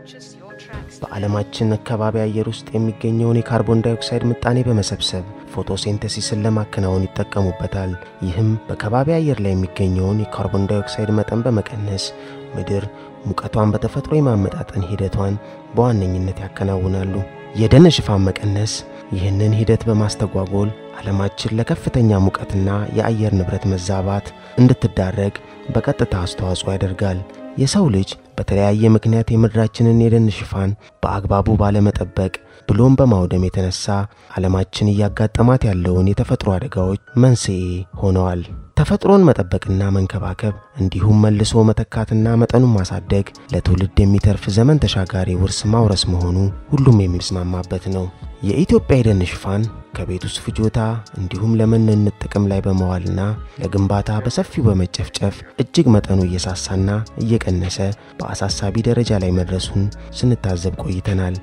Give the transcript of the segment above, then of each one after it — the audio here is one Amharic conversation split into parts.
በዓለማችን ከባቢ አየር ውስጥ የሚገኘውን የካርቦን ዳይኦክሳይድ ምጣኔ በመሰብሰብ ፎቶሴንተሲስን ለማከናወን ይጠቀሙበታል። ይህም በከባቢ አየር ላይ የሚገኘውን የካርቦን ዳይኦክሳይድ መጠን በመቀነስ ምድር ሙቀቷን በተፈጥሮ የማመጣጠን ሂደቷን በዋነኝነት ያከናውናሉ። የደን ሽፋን መቀነስ ይህንን ሂደት በማስተጓጎል ዓለማችን ለከፍተኛ ሙቀትና የአየር ንብረት መዛባት እንድትዳረግ በቀጥታ አስተዋጽኦ ያደርጋል። የሰው ልጅ በተለያየ ምክንያት የምድራችንን የደን ሽፋን በአግባቡ ባለመጠበቅ ብሎም በማውደም የተነሳ ዓለማችን እያጋጠማት ያለውን የተፈጥሮ አደጋዎች መንስኤ ሆነዋል። ተፈጥሮን መጠበቅና መንከባከብ እንዲሁም መልሶ መተካትና መጠኑን ማሳደግ ለትውልድ የሚተርፍ ዘመን ተሻጋሪ ውርስ ማውረስ መሆኑ ሁሉም የሚስማማበት ነው። የኢትዮጵያ የደን ሽፋን ከቤት ውስጥ ፍጆታ እንዲሁም ለመኖነት ጥቅም ላይ በመዋልና ለግንባታ በሰፊው በመጨፍጨፍ እጅግ መጠኑ እየሳሳና እየቀነሰ በአሳሳቢ ደረጃ ላይ መድረሱን ስንታዘብ ቆይተናል።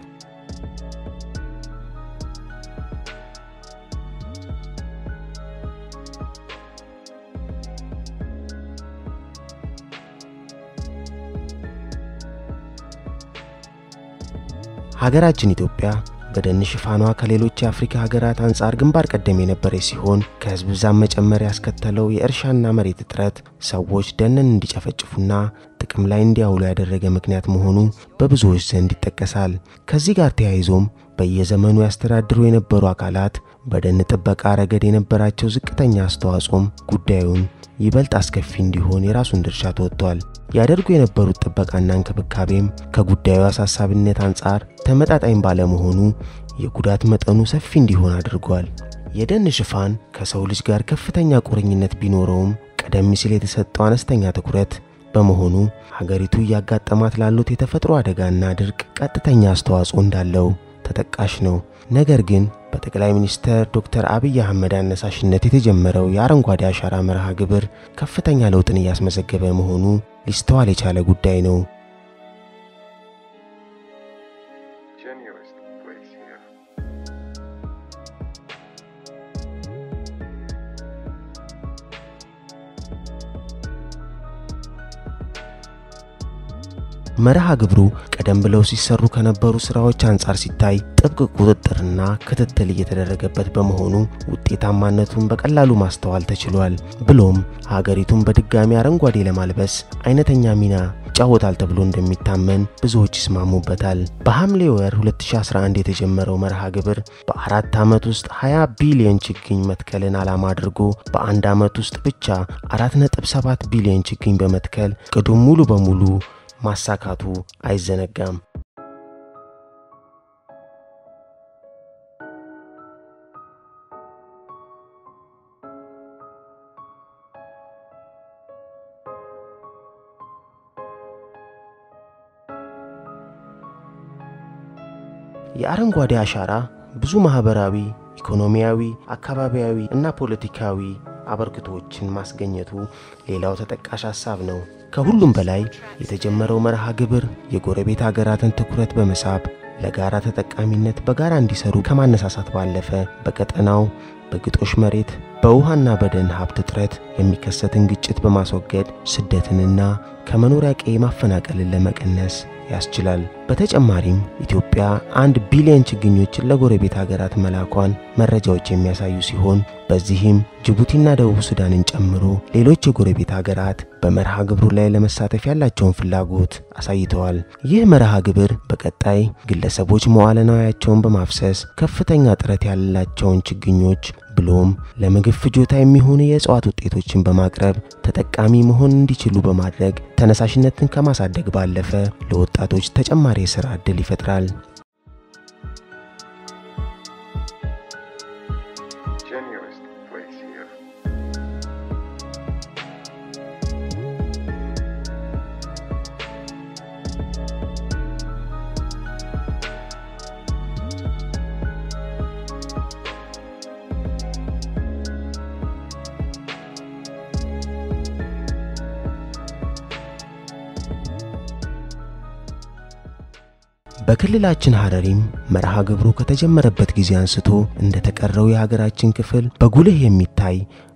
ሀገራችን ኢትዮጵያ በደን ሽፋኗ ከሌሎች የአፍሪካ ሀገራት አንጻር ግንባር ቀደም የነበረች ሲሆን ከህዝብ ብዛት መጨመር ያስከተለው የእርሻና መሬት እጥረት ሰዎች ደንን እንዲጨፈጭፉና ጥቅም ላይ እንዲያውሉ ያደረገ ምክንያት መሆኑ በብዙዎች ዘንድ ይጠቀሳል። ከዚህ ጋር ተያይዞም በየዘመኑ ያስተዳድሩ የነበሩ አካላት በደን ጥበቃ ረገድ የነበራቸው ዝቅተኛ አስተዋጽኦም ጉዳዩን ይበልጥ አስከፊ እንዲሆን የራሱን ድርሻ ተወጥቷል። ያደርጉ የነበሩት ጥበቃና እንክብካቤም ከጉዳዩ አሳሳቢነት አንጻር ተመጣጣኝ ባለመሆኑ የጉዳት መጠኑ ሰፊ እንዲሆን አድርጓል። የደን ሽፋን ከሰው ልጅ ጋር ከፍተኛ ቁርኝነት ቢኖረውም ቀደም ሲል የተሰጠው አነስተኛ ትኩረት በመሆኑ ሀገሪቱ እያጋጠማት ላሉት የተፈጥሮ አደጋና ድርቅ ቀጥተኛ አስተዋጽኦ እንዳለው ተጠቃሽ ነው። ነገር ግን በጠቅላይ ሚኒስትር ዶክተር አብይ አህመድ አነሳሽነት የተጀመረው የአረንጓዴ አሻራ መርሃ ግብር ከፍተኛ ለውጥን እያስመዘገበ መሆኑ ሊስተዋል የቻለ ጉዳይ ነው። መርሃ ግብሩ ቀደም ብለው ሲሰሩ ከነበሩ ስራዎች አንጻር ሲታይ ጥብቅ ቁጥጥርና ክትትል እየተደረገበት በመሆኑ ውጤታማነቱን በቀላሉ ማስተዋል ተችሏል። ብሎም ሀገሪቱን በድጋሚ አረንጓዴ ለማልበስ አይነተኛ ሚና ይጫወታል ተብሎ እንደሚታመን ብዙዎች ይስማሙበታል። በሐምሌ ወር 2011 የተጀመረው መርሃ ግብር በአራት ዓመት ውስጥ 20 ቢሊዮን ችግኝ መትከልን ዓላማ አድርጎ በአንድ ዓመት ውስጥ ብቻ 4.7 ቢሊዮን ችግኝ በመትከል ቅዱም ሙሉ በሙሉ ማሳካቱ አይዘነጋም። የአረንጓዴ አሻራ ብዙ ማህበራዊ፣ ኢኮኖሚያዊ፣ አካባቢያዊ እና ፖለቲካዊ አበርክቶችን ማስገኘቱ ሌላው ተጠቃሽ ሐሳብ ነው። ከሁሉም በላይ የተጀመረው መርሃ ግብር የጎረቤት ሀገራትን ትኩረት በመሳብ ለጋራ ተጠቃሚነት በጋራ እንዲሰሩ ከማነሳሳት ባለፈ በቀጠናው በግጦሽ መሬት በውሃና በደን ሀብት እጥረት የሚከሰትን ግጭት በማስወገድ ስደትንና ከመኖሪያ ቀዬ ማፈናቀልን ለመቀነስ ያስችላል። በተጨማሪም ኢትዮጵያ አንድ ቢሊዮን ችግኞችን ለጎረቤት ሀገራት መላኳን መረጃዎች የሚያሳዩ ሲሆን በዚህም ጅቡቲና ደቡብ ሱዳንን ጨምሮ ሌሎች የጎረቤት ሀገራት በመርሃ ግብሩ ላይ ለመሳተፍ ያላቸውን ፍላጎት አሳይተዋል። ይህ መርሃ ግብር በቀጣይ ግለሰቦች መዋለ ንዋያቸውን በማፍሰስ ከፍተኛ ጥረት ያላቸውን ችግኞች ብሎም ለምግብ ፍጆታ የሚሆኑ የእጽዋት ውጤቶችን በማቅረብ ተጠቃሚ መሆን እንዲችሉ በማድረግ ተነሳሽነትን ከማሳደግ ባለፈ ለወጣቶች ተጨማሪ የሥራ ዕድል ይፈጥራል። በክልላችን ሐረሪም መርሃ ግብሩ ከተጀመረበት ጊዜ አንስቶ እንደተቀረው የሀገራችን ክፍል በጉልህ የሚታይ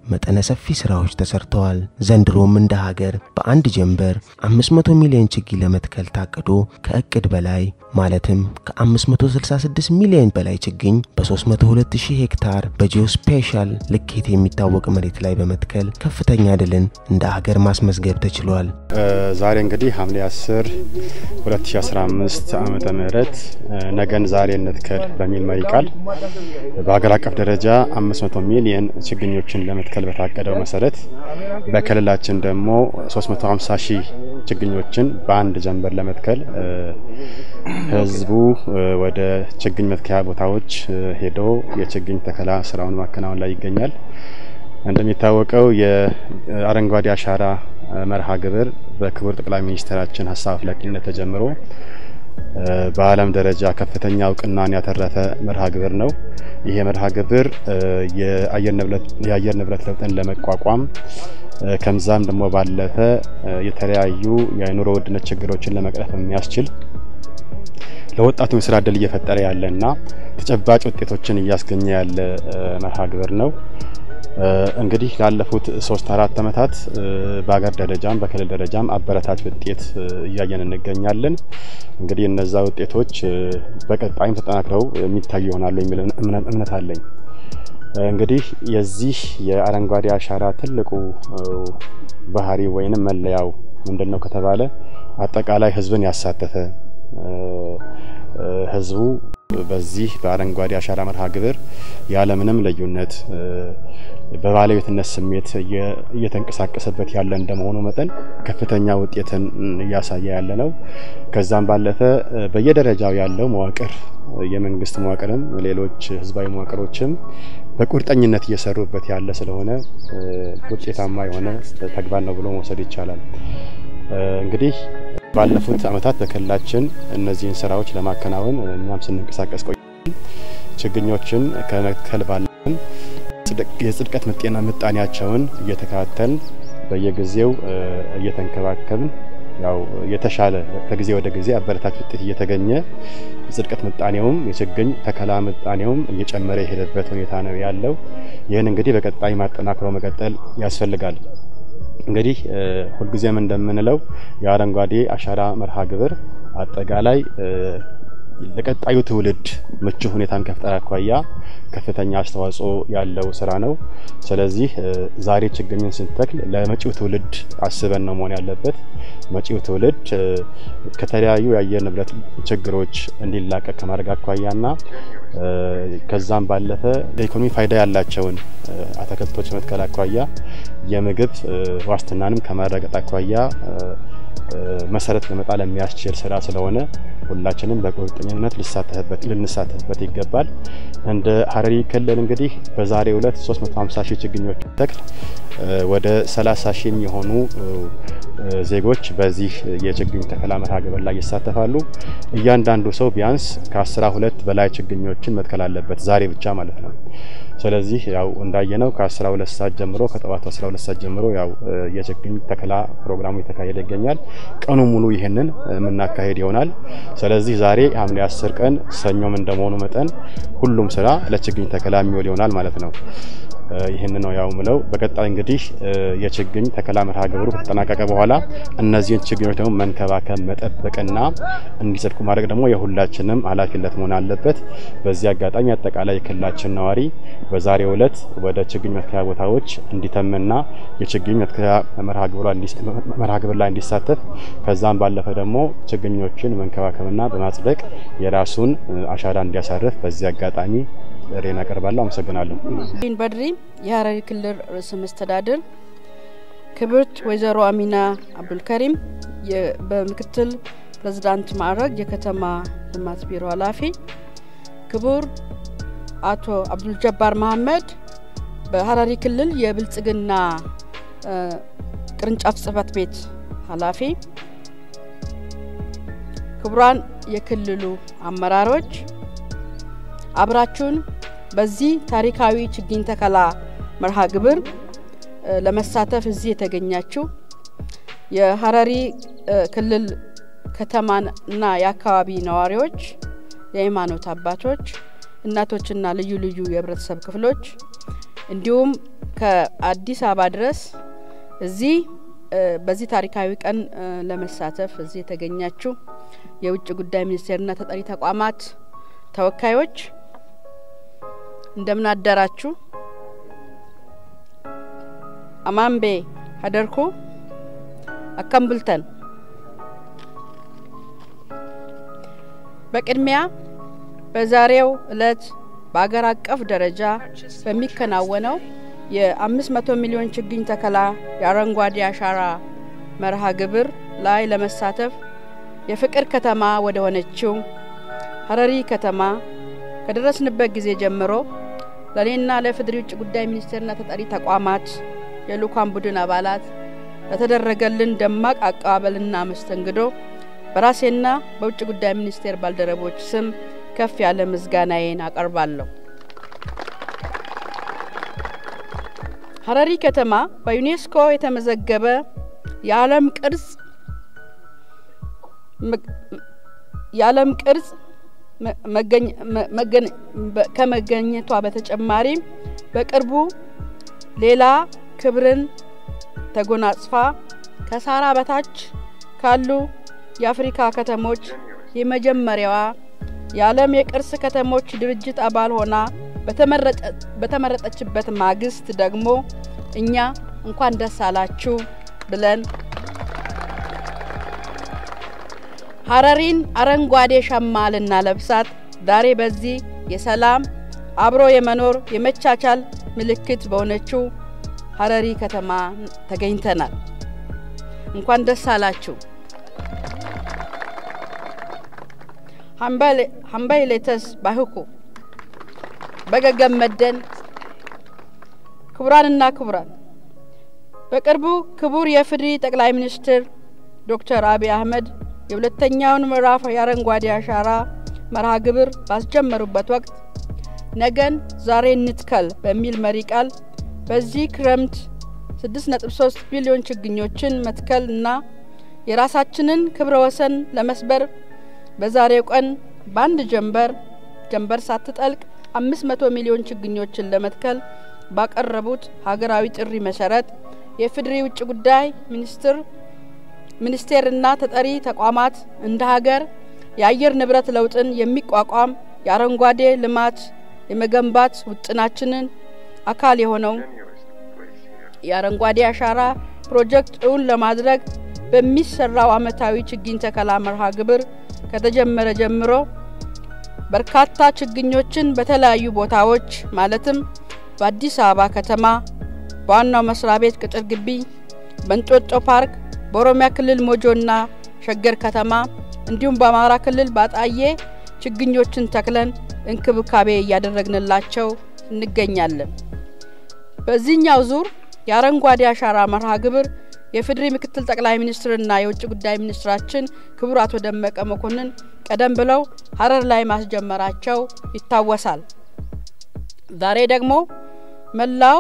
መጠነ ሰፊ ስራዎች ተሰርተዋል። ዘንድሮም እንደ ሀገር በአንድ ጀንበር 500 ሚሊዮን ችግኝ ለመትከል ታቅዶ ከእቅድ በላይ ማለትም ከ566 ሚሊዮን በላይ ችግኝ በ302000 ሄክታር በጂኦስፔሻል ልኬት የሚታወቅ መሬት ላይ በመትከል ከፍተኛ ድልን እንደ ሀገር ማስመዝገብ ተችሏል። ዛሬ እንግዲህ ሐምሌ 10 2015 ዓመተ ምህረት ነገን ዛሬ እንትከል በሚል መሪ ቃል በሀገር አቀፍ ደረጃ 500 ሚሊዮን ችግኞችን ለመትከል በታቀደው መሰረት በክልላችን ደግሞ 350 ሺህ ችግኞችን በአንድ ጀንበር ለመትከል ህዝቡ ወደ ችግኝ መትከያ ቦታዎች ሄዶ የችግኝ ተከላ ስራውን ማከናወን ላይ ይገኛል። እንደሚታወቀው የአረንጓዴ አሻራ መርሃ ግብር በክቡር ጠቅላይ ሚኒስትራችን ሀሳብ አፍላቂነት ተጀምሮ በዓለም ደረጃ ከፍተኛ እውቅናን ያተረፈ መርሃ ግብር ነው። ይሄ መርሃ ግብር የአየር ንብረት ለውጥን ለመቋቋም ከምዛም ደግሞ ባለፈ የተለያዩ የኑሮ ውድነት ችግሮችን ለመቅረፍ የሚያስችል ለወጣቱ የስራ እድል እየፈጠረ ያለና ተጨባጭ ውጤቶችን እያስገኘ ያለ መርሃ ግብር ነው። እንግዲህ ላለፉት ሶስት አራት ዓመታት በሀገር ደረጃም በክልል ደረጃም አበረታች ውጤት እያየን እንገኛለን። እንግዲህ እነዛ ውጤቶች በቀጣይም ተጠናክረው የሚታዩ ይሆናሉ የሚል እምነት አለኝ። እንግዲህ የዚህ የአረንጓዴ አሻራ ትልቁ ባህሪ ወይንም መለያው ምንድን ነው ከተባለ አጠቃላይ ህዝብን ያሳተፈ ህዝቡ በዚህ በአረንጓዴ አሻራ መርሃ ግብር ያለምንም ልዩነት በባለቤትነት ስሜት እየተንቀሳቀሰበት ያለ እንደመሆኑ መጠን ከፍተኛ ውጤትን እያሳየ ያለ ነው። ከዛም ባለፈ በየደረጃው ያለው መዋቅር የመንግስት መዋቅርም ሌሎች ህዝባዊ መዋቅሮችም በቁርጠኝነት እየሰሩበት ያለ ስለሆነ ውጤታማ የሆነ ተግባር ነው ብሎ መውሰድ ይቻላል። እንግዲህ ባለፉት ዓመታት በክልላችን እነዚህን ስራዎች ለማከናወን እኛም ስንንቀሳቀስ ቆይተን ችግኞችን ከመትከል ባለን የጽድቀት ምጤና ምጣኔያቸውን እየተከታተልን በየጊዜው እየተንከባከብን ያው የተሻለ ከጊዜ ወደ ጊዜ አበረታች ውጤት እየተገኘ የጽድቀት ምጣኔውም የችግኝ ተከላ ምጣኔውም እየጨመረ የሄደበት ሁኔታ ነው ያለው። ይህን እንግዲህ በቀጣይ ማጠናክሮ መቀጠል ያስፈልጋል። እንግዲህ ሁልጊዜም እንደምንለው የአረንጓዴ አሻራ መርሃ ግብር አጠቃላይ ለቀጣዩ ትውልድ ምቹ ሁኔታን ከፍጠር አኳያ ከፍተኛ አስተዋጽኦ ያለው ስራ ነው። ስለዚህ ዛሬ ችግኝን ስንተክል ለመጪው ትውልድ አስበን ነው መሆን ያለበት። መጪው ትውልድ ከተለያዩ የአየር ንብረት ችግሮች እንዲላቀቅ ከማድረግ አኳያና ከዛም ባለፈ ለኢኮኖሚ ፋይዳ ያላቸውን አትክልቶች መትከል አኳያ የምግብ ዋስትናንም ከማረጋገጥ አኳያ መሰረት ለመጣል የሚያስችል ስራ ስለሆነ ሁላችንም በቁርጠኝነት ልንሳተፍበት ይገባል። እንደ ሀረሪ ክልል እንግዲህ በዛሬው ዕለት 350 ሺህ ችግኞች ተክል ወደ 30 ሺህ የሚሆኑ ዜጎች በዚህ የችግኝ ተከላ መርሃ ግብር ላይ ይሳተፋሉ። እያንዳንዱ ሰው ቢያንስ ከ12 በላይ ችግኞችን መትከል አለበት ዛሬ ብቻ ማለት ነው። ስለዚህ ያው እንዳየነው ከ12 ሰዓት ጀምሮ ከጠዋቱ 12 ሰዓት ጀምሮ ያው የችግኝ ተከላ ፕሮግራሙ የተካሄደ ይገኛል። ቀኑ ሙሉ ይህንን የምናካሄድ ይሆናል። ስለዚህ ዛሬ ሐምሌ 10 ቀን ሰኞም እንደመሆኑ መጠን ሁሉም ስራ ለችግኝ ተከላ የሚውል ይሆናል ማለት ነው። ይህን ነው ያው ምለው። በቀጣይ እንግዲህ የችግኝ ተከላ መርሃ ግብሩ ከተጠናቀቀ በኋላ እነዚህን ችግኞች ደግሞ መንከባከብ መጠበቅና እንዲጸድቁ ማድረግ ደግሞ የሁላችንም ኃላፊነት መሆን አለበት። በዚህ አጋጣሚ አጠቃላይ የክልላችን ነዋሪ በዛሬው ዕለት ወደ ችግኝ መትከያ ቦታዎች እንዲተምና የችግኝ መትከያ መርሃ ግብር ላይ እንዲሳተፍ ከዛም ባለፈ ደግሞ ችግኞችን መንከባከብና በማጽደቅ የራሱን አሻራ እንዲያሳርፍ በዚህ አጋጣሚ ጥሬን አቀርባለሁ። አመሰግናለሁ። በድሪ የሀረሪ ክልል ርዕሰ መስተዳድር፣ ክብርት ወይዘሮ አሚና አብዱልከሪም በምክትል ፕሬዝዳንት ማዕረግ የከተማ ልማት ቢሮ ኃላፊ፣ ክቡር አቶ አብዱልጀባር መሀመድ በሀረሪ ክልል የብልጽግና ቅርንጫፍ ጽህፈት ቤት ኃላፊ፣ ክቡራን የክልሉ አመራሮች አብራችሁን በዚህ ታሪካዊ ችግኝ ተከላ መርሃ ግብር ለመሳተፍ እዚህ የተገኛችሁ የሀረሪ ክልል ከተማና የአካባቢ ነዋሪዎች፣ የሃይማኖት አባቶች፣ እናቶችና ልዩ ልዩ የህብረተሰብ ክፍሎች እንዲሁም ከአዲስ አበባ ድረስ እዚህ በዚህ ታሪካዊ ቀን ለመሳተፍ እዚህ የተገኛችሁ የውጭ ጉዳይ ሚኒስቴርና ተጠሪ ተቋማት ተወካዮች እንደምን አደራችሁ። አማምቤ ሀደርኩ አከምቡልተን። በቅድሚያ በዛሬው እለት በአገር አቀፍ ደረጃ በሚከናወነው የአምስት መቶ ሚሊዮን ችግኝ ተከላ የአረንጓዴ አሻራ መርሃ ግብር ላይ ለመሳተፍ የፍቅር ከተማ ወደ ሆነችው ሀረሪ ከተማ ከደረስንበት ጊዜ ጀምሮ ለእኔና ለፌዴሪ ውጭ ጉዳይ ሚኒስቴርና ተጠሪ ተቋማት የልኡካን ቡድን አባላት ለተደረገልን ደማቅ አቀባበልና መስተንግዶ በራሴና በውጭ ጉዳይ ሚኒስቴር ባልደረቦች ስም ከፍ ያለ ምስጋናዬን አቀርባለሁ። ሀረሪ ከተማ በዩኔስኮ የተመዘገበ የዓለም ቅርጽ የዓለም ቅርጽ ከመገኘቷ በተጨማሪ በቅርቡ ሌላ ክብርን ተጎናጽፋ ከሳራ በታች ካሉ የአፍሪካ ከተሞች የመጀመሪያዋ የዓለም የቅርስ ከተሞች ድርጅት አባል ሆና በተመረጠችበት ማግስት ደግሞ እኛ እንኳን ደስ አላችሁ ብለን ሀረሪን አረንጓዴ ሸማ ልናለብሳት ዛሬ በዚህ የሰላም አብሮ የመኖር የመቻቻል ምልክት በሆነችው ሀረሪ ከተማ ተገኝተናል። እንኳን ደስ አላችሁ። ሀምባይ ሌተስ ባይሁኩ በገገመደን ክቡራንና ክቡራን በቅርቡ ክቡር የፍድሪ ጠቅላይ ሚኒስትር ዶክተር አብይ አህመድ የሁለተኛውን ምዕራፍ የአረንጓዴ አሻራ መርሃ ግብር ባስጀመሩበት ወቅት ነገን ዛሬ እንትከል በሚል መሪ ቃል በዚህ ክረምት 6.3 ቢሊዮን ችግኞችን መትከል እና የራሳችንን ክብረ ወሰን ለመስበር በዛሬው ቀን በአንድ ጀንበር ጀንበር ሳትጠልቅ 500 ሚሊዮን ችግኞችን ለመትከል ባቀረቡት ሀገራዊ ጥሪ መሰረት የፍድሪ ውጭ ጉዳይ ሚኒስትር ሚኒስቴርና ተጠሪ ተቋማት እንደ ሀገር የአየር ንብረት ለውጥን የሚቋቋም የአረንጓዴ ልማት የመገንባት ውጥናችንን አካል የሆነው የአረንጓዴ አሻራ ፕሮጀክት እውን ለማድረግ በሚሰራው አመታዊ ችግኝ ተከላ መርሃ ግብር ከተጀመረ ጀምሮ በርካታ ችግኞችን በተለያዩ ቦታዎች ማለትም በአዲስ አበባ ከተማ በዋናው መስሪያ ቤት ቅጥር ግቢ፣ በእንጦጦ ፓርክ፣ በኦሮሚያ ክልል ሞጆና ሸገር ከተማ እንዲሁም በአማራ ክልል ባጣዬ ችግኞችን ተክለን እንክብካቤ እያደረግንላቸው እንገኛለን። በዚህኛው ዙር የአረንጓዴ አሻራ መርሃ ግብር የፌዴሪ ምክትል ጠቅላይ ሚኒስትርና የውጭ ጉዳይ ሚኒስትራችን ክቡር አቶ ደመቀ መኮንን ቀደም ብለው ሀረር ላይ ማስጀመራቸው ይታወሳል። ዛሬ ደግሞ መላው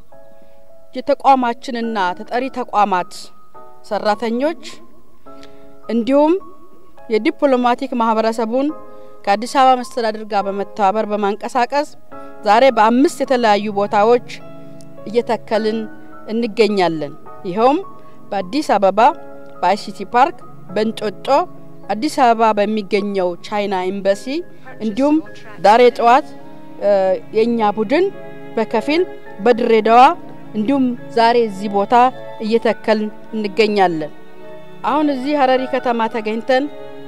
የተቋማችንና ተጠሪ ተቋማት ሰራተኞች እንዲሁም የዲፕሎማቲክ ማህበረሰቡን ከአዲስ አበባ መስተዳድር ጋር በመተባበር በማንቀሳቀስ ዛሬ በአምስት የተለያዩ ቦታዎች እየተከልን እንገኛለን። ይኸውም በአዲስ አበባ በአይሲቲ ፓርክ፣ በእንጦጦ፣ አዲስ አበባ በሚገኘው ቻይና ኤምባሲ እንዲሁም ዛሬ ጠዋት የእኛ ቡድን በከፊል በድሬዳዋ እንዲሁም ዛሬ እዚህ ቦታ እየተከልን እንገኛለን። አሁን እዚህ ሀረሪ ከተማ ተገኝተን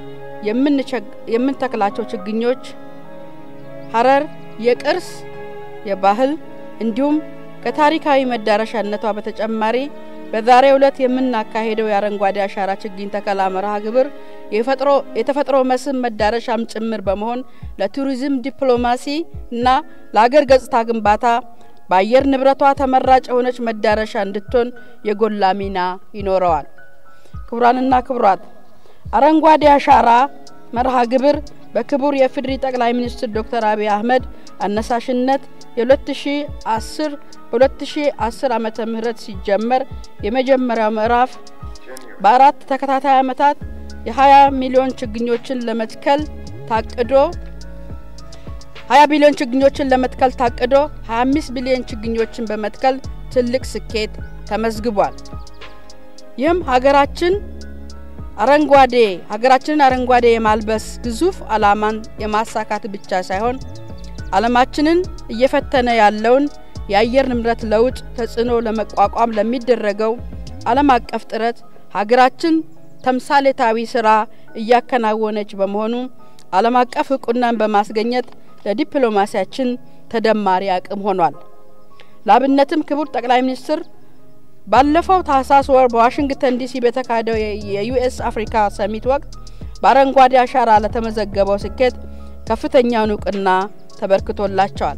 የምንተክላቸው ችግኞች ሀረር የቅርስ የባህል እንዲሁም ከታሪካዊ መዳረሻነቷ በተጨማሪ በዛሬው ዕለት የምናካሄደው የአረንጓዴ አሻራ ችግኝ ተከላ መርሃ ግብር የተፈጥሮ መስህብ መዳረሻም ጭምር በመሆን ለቱሪዝም ዲፕሎማሲ እና ለአገር ገጽታ ግንባታ በአየር ንብረቷ ተመራጭ የሆነች መዳረሻ እንድትሆን የጎላ ሚና ይኖረዋል። ክቡራንና ክቡራት አረንጓዴ አሻራ መርሃ ግብር በክቡር የፍድሪ ጠቅላይ ሚኒስትር ዶክተር አብይ አህመድ አነሳሽነት የ2010 በ2010 ዓመተ ምህረት ሲጀመር የመጀመሪያው ምዕራፍ በአራት ተከታታይ ዓመታት የ20 ሚሊዮን ችግኞችን ለመትከል ታቅዶ 20 ቢሊዮን ችግኞችን ለመትከል ታቅዶ 25 ቢሊዮን ችግኞችን በመትከል ትልቅ ስኬት ተመዝግቧል። ይህም ሀገራችን አረንጓዴ ሀገራችንን አረንጓዴ የማልበስ ግዙፍ ዓላማን የማሳካት ብቻ ሳይሆን ዓለማችንን እየፈተነ ያለውን የአየር ንብረት ለውጥ ተጽዕኖ ለመቋቋም ለሚደረገው ዓለም አቀፍ ጥረት ሀገራችን ተምሳሌታዊ ስራ እያከናወነች በመሆኑ ዓለም አቀፍ እውቅናን በማስገኘት ለዲፕሎማሲያችን ተደማሪ አቅም ሆኗል። ለአብነትም ክቡር ጠቅላይ ሚኒስትር ባለፈው ታህሳስ ወር በዋሽንግተን ዲሲ በተካሄደው የዩኤስ አፍሪካ ሰሚት ወቅት በአረንጓዴ አሻራ ለተመዘገበው ስኬት ከፍተኛውን እውቅና ተበርክቶላቸዋል።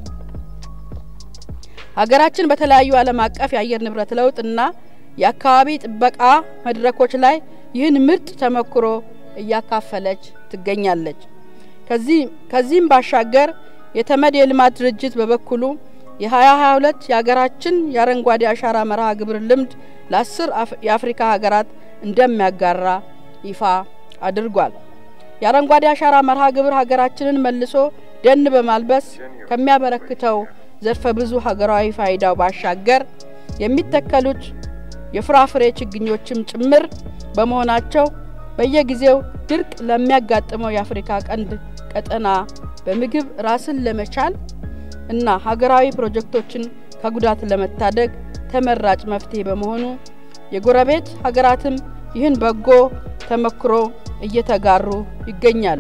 ሀገራችን በተለያዩ ዓለም አቀፍ የአየር ንብረት ለውጥና የአካባቢ ጥበቃ መድረኮች ላይ ይህን ምርጥ ተሞክሮ እያካፈለች ትገኛለች። ከዚህም ባሻገር የተመድ የልማት ድርጅት በበኩሉ የ2022 የሀገራችን የአረንጓዴ አሻራ መርሃ ግብር ልምድ ለአስር የአፍሪካ ሀገራት እንደሚያጋራ ይፋ አድርጓል። የአረንጓዴ አሻራ መርሃ ግብር ሀገራችንን መልሶ ደን በማልበስ ከሚያበረክተው ዘርፈ ብዙ ሀገራዊ ፋይዳው ባሻገር የሚተከሉት የፍራፍሬ ችግኞችም ጭምር በመሆናቸው በየጊዜው ድርቅ ለሚያጋጥመው የአፍሪካ ቀንድ ቀጠና በምግብ ራስን ለመቻል እና ሀገራዊ ፕሮጀክቶችን ከጉዳት ለመታደግ ተመራጭ መፍትሄ በመሆኑ የጎረቤት ሀገራትም ይህን በጎ ተሞክሮ እየተጋሩ ይገኛሉ።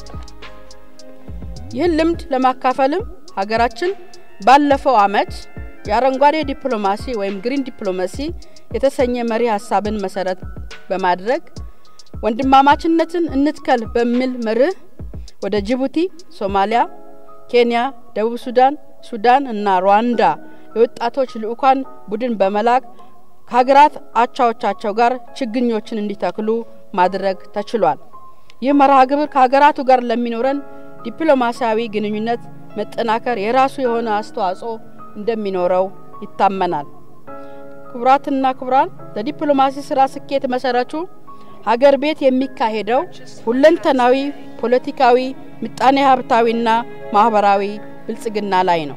ይህን ልምድ ለማካፈልም ሀገራችን ባለፈው ዓመት የአረንጓዴ ዲፕሎማሲ ወይም ግሪን ዲፕሎማሲ የተሰኘ መሪ ሀሳብን መሰረት በማድረግ ወንድማማችነትን እንትከል በሚል መርህ ወደ ጅቡቲ፣ ሶማሊያ፣ ኬንያ፣ ደቡብ ሱዳን፣ ሱዳን እና ሩዋንዳ የወጣቶች ልዑካን ቡድን በመላክ ከሀገራት አቻዎቻቸው ጋር ችግኞችን እንዲተክሉ ማድረግ ተችሏል። ይህ መርሃ ግብር ከሀገራቱ ጋር ለሚኖረን ዲፕሎማሲያዊ ግንኙነት መጠናከር የራሱ የሆነ አስተዋጽኦ እንደሚኖረው ይታመናል። ክቡራትና ክቡራን፣ ለዲፕሎማሲ ስራ ስኬት መሰረቱ ሀገር ቤት የሚካሄደው ሁለንተናዊ ፖለቲካዊ፣ ምጣኔ ሀብታዊና ማህበራዊ ብልጽግና ላይ ነው።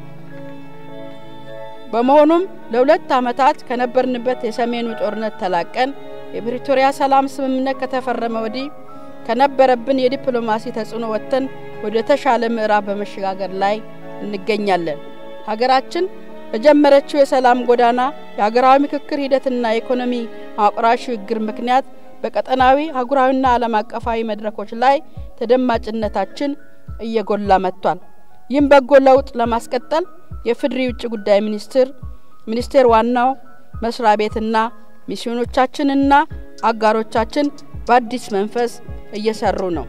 በመሆኑም ለሁለት ዓመታት ከነበርንበት የሰሜኑ ጦርነት ተላቀን የፕሪቶሪያ ሰላም ስምምነት ከተፈረመ ወዲህ ከነበረብን የዲፕሎማሲ ተጽዕኖ ወጥተን ወደ ተሻለ ምዕራፍ በመሸጋገር ላይ እንገኛለን። ሀገራችን በጀመረችው የሰላም ጎዳና የሀገራዊ ምክክር ሂደትና የኢኮኖሚ ማቁራሽ ሽግግር ምክንያት በቀጠናዊ አህጉራዊና ዓለም አቀፋዊ መድረኮች ላይ ተደማጭነታችን እየጎላ መጥቷል። ይህም በጎ ለውጥ ለማስቀጠል የፍድሪ ውጭ ጉዳይ ሚኒስትር ሚኒስቴር ዋናው መስሪያ ቤትና ሚስዮኖቻችንና አጋሮቻችን በአዲስ መንፈስ እየሰሩ ነው።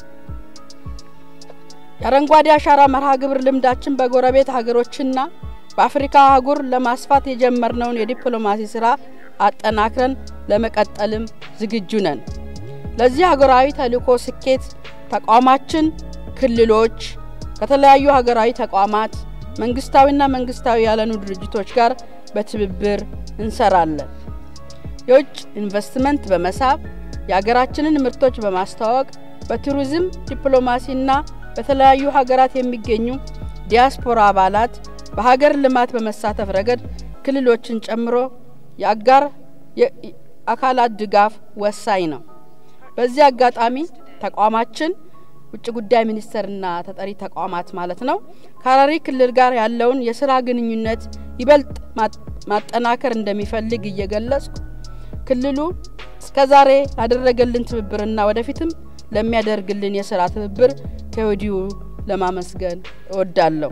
የአረንጓዴ አሻራ መርሃ ግብር ልምዳችን በጎረቤት ሀገሮችና በአፍሪካ አህጉር ለማስፋት የጀመርነውን የዲፕሎማሲ ስራ አጠናክረን ለመቀጠልም ዝግጁ ነን። ለዚህ ሀገራዊ ተልእኮ ስኬት ተቋማችን ክልሎች ከተለያዩ ሀገራዊ ተቋማት መንግስታዊና መንግስታዊ ያልሆኑ ድርጅቶች ጋር በትብብር እንሰራለን። የውጭ ኢንቨስትመንት በመሳብ የሀገራችንን ምርቶች በማስተዋወቅ በቱሪዝም ዲፕሎማሲና በተለያዩ ሀገራት የሚገኙ ዲያስፖራ አባላት በሀገር ልማት በመሳተፍ ረገድ ክልሎችን ጨምሮ የአጋር አካላት ድጋፍ ወሳኝ ነው። በዚህ አጋጣሚ ተቋማችን ውጭ ጉዳይ ሚኒስቴርና ተጠሪ ተቋማት ማለት ነው ከሀረሪ ክልል ጋር ያለውን የስራ ግንኙነት ይበልጥ ማጠናከር እንደሚፈልግ እየገለጽኩ ክልሉ እስከዛሬ ላደረገልን ትብብርና ወደፊትም ለሚያደርግልን የስራ ትብብር ከወዲሁ ለማመስገን እወዳለሁ።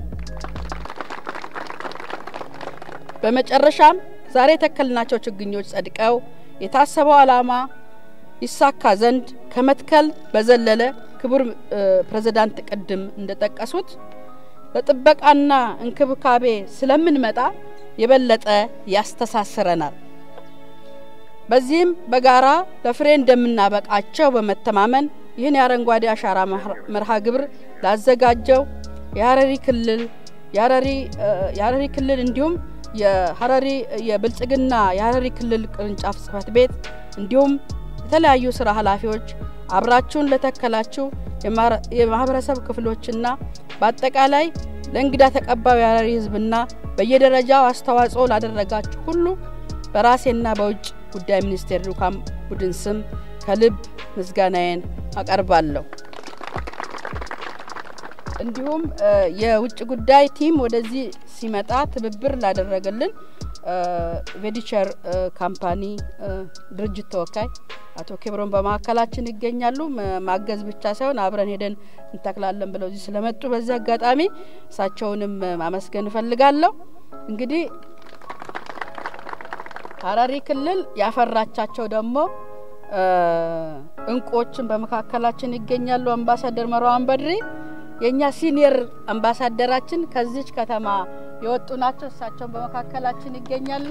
በመጨረሻም ዛሬ የተከልናቸው ችግኞች ጸድቀው የታሰበው ዓላማ ይሳካ ዘንድ ከመትከል በዘለለ ክቡር ፕሬዝዳንት ቅድም እንደጠቀሱት ለጥበቃና እንክብካቤ ስለምንመጣ የበለጠ ያስተሳስረናል። በዚህም በጋራ ለፍሬ እንደምናበቃቸው በመተማመን ይህን የአረንጓዴ አሻራ መርሃ ግብር ላዘጋጀው የሀረሪ ክልል የሀረሪ ክልል እንዲሁም የሀረሪ የብልጽግና የሀረሪ ክልል ቅርንጫፍ ጽህፈት ቤት እንዲሁም የተለያዩ ስራ ኃላፊዎች አብራችሁን ለተከላችሁ የማህበረሰብ ክፍሎችና በአጠቃላይ ለእንግዳ ተቀባዩ የሀረሪ ሕዝብና በየደረጃው አስተዋጽኦ ላደረጋችሁ ሁሉ በራሴና በውጭ ጉዳይ ሚኒስቴር ልዑካን ቡድን ስም ከልብ ምስጋናዬን አቀርባለሁ። እንዲሁም የውጭ ጉዳይ ቲም ወደዚህ ሲመጣ ትብብር ላደረገልን ቬዲቸር ካምፓኒ ድርጅት ተወካይ አቶ ኬብሮን በመካከላችን ይገኛሉ። ማገዝ ብቻ ሳይሆን አብረን ሄደን እንተክላለን ብለው እዚህ ስለመጡ በዚህ አጋጣሚ እሳቸውንም ማመስገን እፈልጋለሁ። እንግዲህ ሀረሪ ክልል ያፈራቻቸው ደግሞ እንቁዎችን በመካከላችን ይገኛሉ። አምባሳደር መርዋን በድሪ የእኛ ሲኒየር አምባሳደራችን ከዚች ከተማ የወጡ ናቸው። እሳቸውን በመካከላችን ይገኛሉ።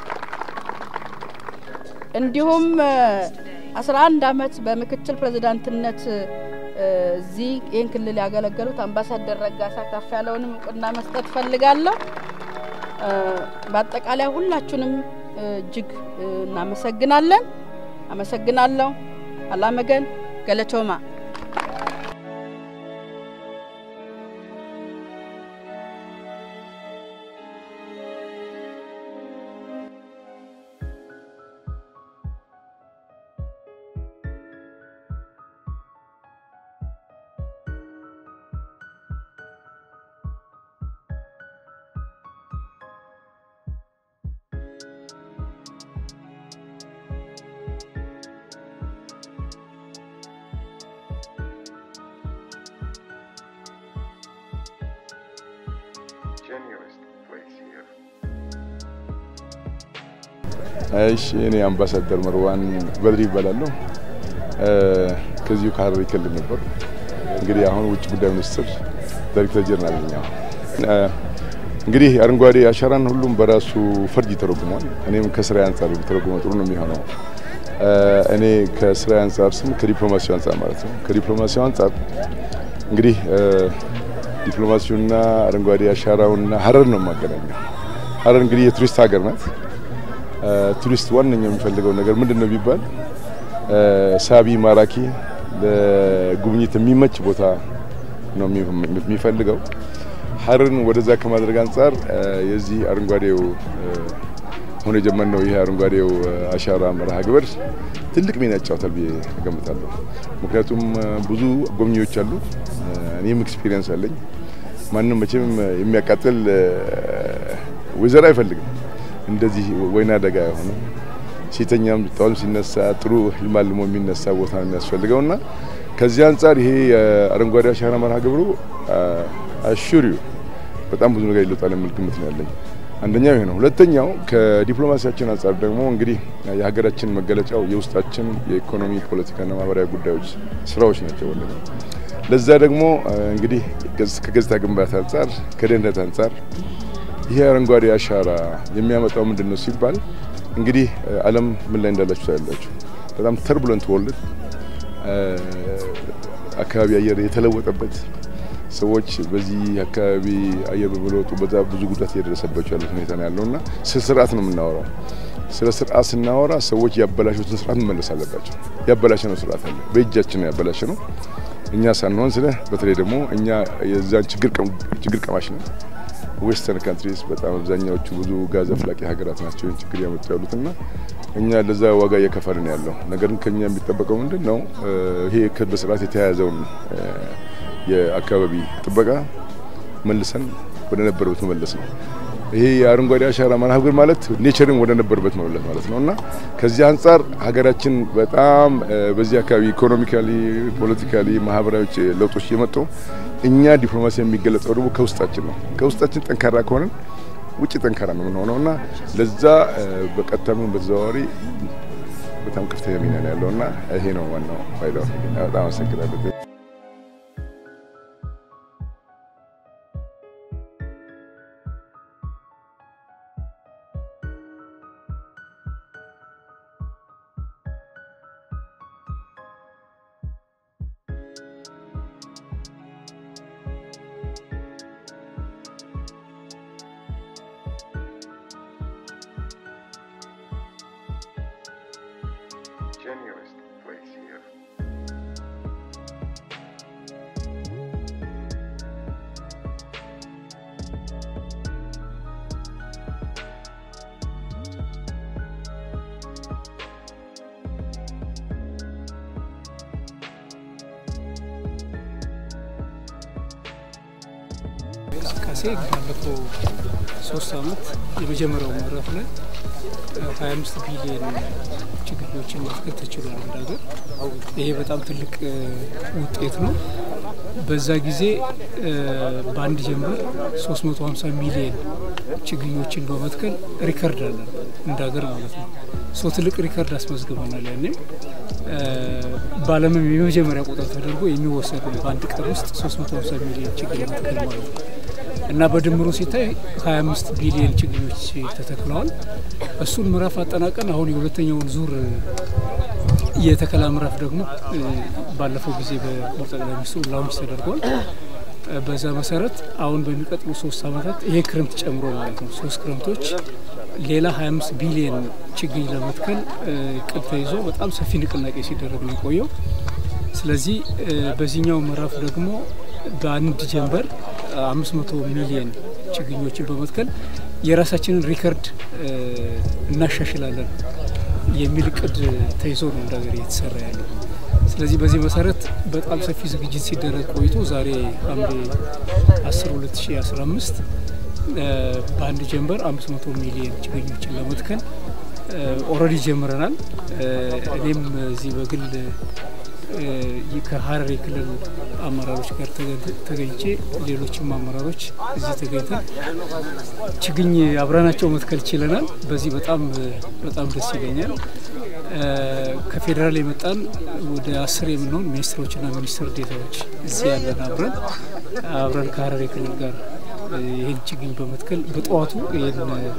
እንዲሁም አስራ አንድ አመት በምክትል ፕሬዚዳንትነት እዚህ ይህን ክልል ያገለገሉት አምባሳደር ረጋሳ ከፍ ያለውንም እውቅና መስጠት ፈልጋለሁ። በአጠቃላይ ሁላችሁንም እጅግ እናመሰግናለን። አመሰግናለሁ። አላመገን ገለቶማ እሺ እኔ አምባሳደር መርዋን በድሪ ይባላለሁ። ከዚሁ ከሀረሪ ክልል ነበር። እንግዲህ አሁን ውጭ ጉዳይ ሚኒስትር ዳይሬክተር ጀነራል ነኝ። እንግዲህ አረንጓዴ አሻራን ሁሉም በራሱ ፈርጅ ይተረጉሟል። እኔም ከስራ አንጻር ተረጉመ ጥሩ ነው የሚሆነው። እኔ ከስራ አንጻር ስም ከዲፕሎማሲው አንጻር ማለት ነው። ከዲፕሎማሲው አንጻር እንግዲህ ዲፕሎማሲውና አረንጓዴ አሻራውና ሀረር ነው የማገናኘው። ሀረር እንግዲህ የቱሪስት ሀገር ናት። ቱሪስት ዋነኛው የሚፈልገው ነገር ምንድን ነው ቢባል ሳቢ፣ ማራኪ፣ ለጉብኝት የሚመች ቦታ ነው የሚፈልገው። ሀረርን ወደዛ ከማድረግ አንጻር የዚህ አረንጓዴው አሁን የጀመርነው ይህ አረንጓዴው አሻራ መርሃ ግብር ትልቅ ሚና ይጫወታል ብዬ እገምታለሁ። ምክንያቱም ብዙ ጎብኚዎች አሉ፣ እኔም ኤክስፒሪየንስ አለኝ። ማንም መቼም የሚያቃጥል ወይዘር አይፈልግም። እንደዚህ ወይና ደጋ የሆነ ሴተኛም ጠዋትም ሲነሳ ጥሩ ህልም አልሞ የሚነሳ ቦታ ነው የሚያስፈልገው እና ከዚህ አንጻር ይሄ የአረንጓዴ አሻራ መርሃ ግብሩ አሹሪው በጣም ብዙ ነገር ይለውጣል የሚል ግምት ነው ያለኝ። አንደኛው ይሄ ነው። ሁለተኛው ከዲፕሎማሲያችን አንጻር ደግሞ እንግዲህ የሀገራችን መገለጫው የውስጣችን የኢኮኖሚ ፖለቲካና ማህበራዊ ጉዳዮች ስራዎች ናቸው። ወለ ለዛ ደግሞ እንግዲህ ከገጽታ ግንባታ አንጻር ከደህንነት አንጻር ይሄ አረንጓዴ አሻራ የሚያመጣው ምንድን ነው ሲባል እንግዲህ ዓለም ምን ላይ እንዳላችሁ ታያላችሁ። በጣም ተርቡለንት ወርልድ አካባቢ አየር የተለወጠበት ሰዎች በዚህ አካባቢ አየር በመለወጡ በዛ ብዙ ጉዳት እየደረሰባቸው ያሉት ሁኔታ ነው ያለው እና ስለ ስርዓት ነው የምናወራው። ስለ ስርዓት ስናወራ ሰዎች ያበላሹትን ስርዓት መመለስ አለባቸው። ያበላሸ ነው ስርዓት አለ፣ በእጃችን ነው ያበላሸ ነው እኛ ሳንሆን ስለ በተለይ ደግሞ እኛ የዛን ችግር ቀማሽ ነው ዌስተርን ካንትሪስ በጣም አብዛኛዎቹ ብዙ ጋዝ አፍላቂ ሀገራት ናቸው ይህን ችግር ያመጡ ያሉት እና እኛ ለዛ ዋጋ እየከፈልን ያለው ነገር ግን ከኛ የሚጠበቀው ምንድን ነው? ይሄ በስርዓት የተያያዘውን የአካባቢ ጥበቃ መልሰን ወደ ነበረበት መመለስ ነው። ይሄ የአረንጓዴ አሻራ መርሃ ግብር ማለት ኔቸርን ወደ ነበረበት መመለስ ማለት ነው እና ከዚህ አንጻር ሀገራችን በጣም በዚህ አካባቢ ኢኮኖሚካሊ፣ ፖለቲካሊ፣ ማህበራዊ ለውጦች እየመጡ እኛ ዲፕሎማሲ የሚገለጸው ደግሞ ከውስጣችን ነው። ከውስጣችን ጠንካራ ከሆነን ውጭ ጠንካራ ነው የምንሆነው እና ለዛ በቀጥታም በተዘዋዋሪ በጣም ከፍተኛ ሚና ነው ያለው እና ይሄ ነው ዋናው ፋይዳው። በጣም አመሰግናለሁ። genuinest place here. እንቅስቃሴ ባለፈው ሶስት አመት የመጀመሪያው ምዕራፍ ላይ ሀያ አምስት ቢሊየን ችግኞችን መትከል ተችሏል እንደ ሀገር። ይሄ በጣም ትልቅ ውጤት ነው። በዛ ጊዜ በአንድ ጀንበር 350 ሚሊየን ችግኞችን በመትከል ሪከርድ አለን እንደ ሀገር ማለት ነው። ሶ ትልቅ ሪከርድ አስመዝግበናል። ያኔም በዓለምም የመጀመሪያ ቁጥር ተደርጎ የሚወሰድ ነው። በአንድ ቀን ውስጥ 350 ሚሊየን ችግኝ መትከል ማለት ነው እና በድምሩ ሲታይ 25 ቢሊየን ችግኞች ተተክለዋል። እሱን ምዕራፍ አጠናቀን አሁን የሁለተኛውን ዙር የተከላ ምዕራፍ ደግሞ ባለፈው ጊዜ በክቡር ጠቅላይ ሚኒስትሩ ላውንች ተደርጓል። በዛ መሰረት አሁን በሚቀጥሉ ሶስት አመታት ይሄ ክረምት ጨምሮ ማለት ነው ሶስት ክረምቶች ሌላ 25 ቢሊየን ችግኝ ለመትከል እቅድ ተይዞ በጣም ሰፊ ንቅናቄ ሲደረግ ነው የቆየው። ስለዚህ በዚህኛው ምዕራፍ ደግሞ በአንድ ጀንበር 500 ሚሊየን ችግኞችን በመትከል የራሳችንን ሪከርድ እናሻሽላለን የሚል እቅድ ተይዞ ነው እንደ ሀገር እየተሰራ ያለው። ስለዚህ በዚህ መሰረት በጣም ሰፊ ዝግጅት ሲደረግ ቆይቶ ዛሬ ሐምሌ 10 2015 በአንድ ጀንበር 500 ሚሊየን ችግኞችን ለመትከል ኦልሬዲ ጀምረናል። እኔም እዚህ በግል ከሀረሪ ክልል አመራሮች ጋር ተገኝቼ ሌሎችም አመራሮች እዚህ ተገኝተን ችግኝ አብረናቸው መትከል ችለናል። በዚህ በጣም በጣም ደስ ይለኛል። ከፌዴራል የመጣን ወደ አስር የምንሆን ሚኒስትሮችና ሚኒስትር ዴታዎች እዚህ ያለን አብረን አብረን ከሀረሪ ክልል ጋር ይህን ችግኝ በመትከል በጠዋቱ ይህን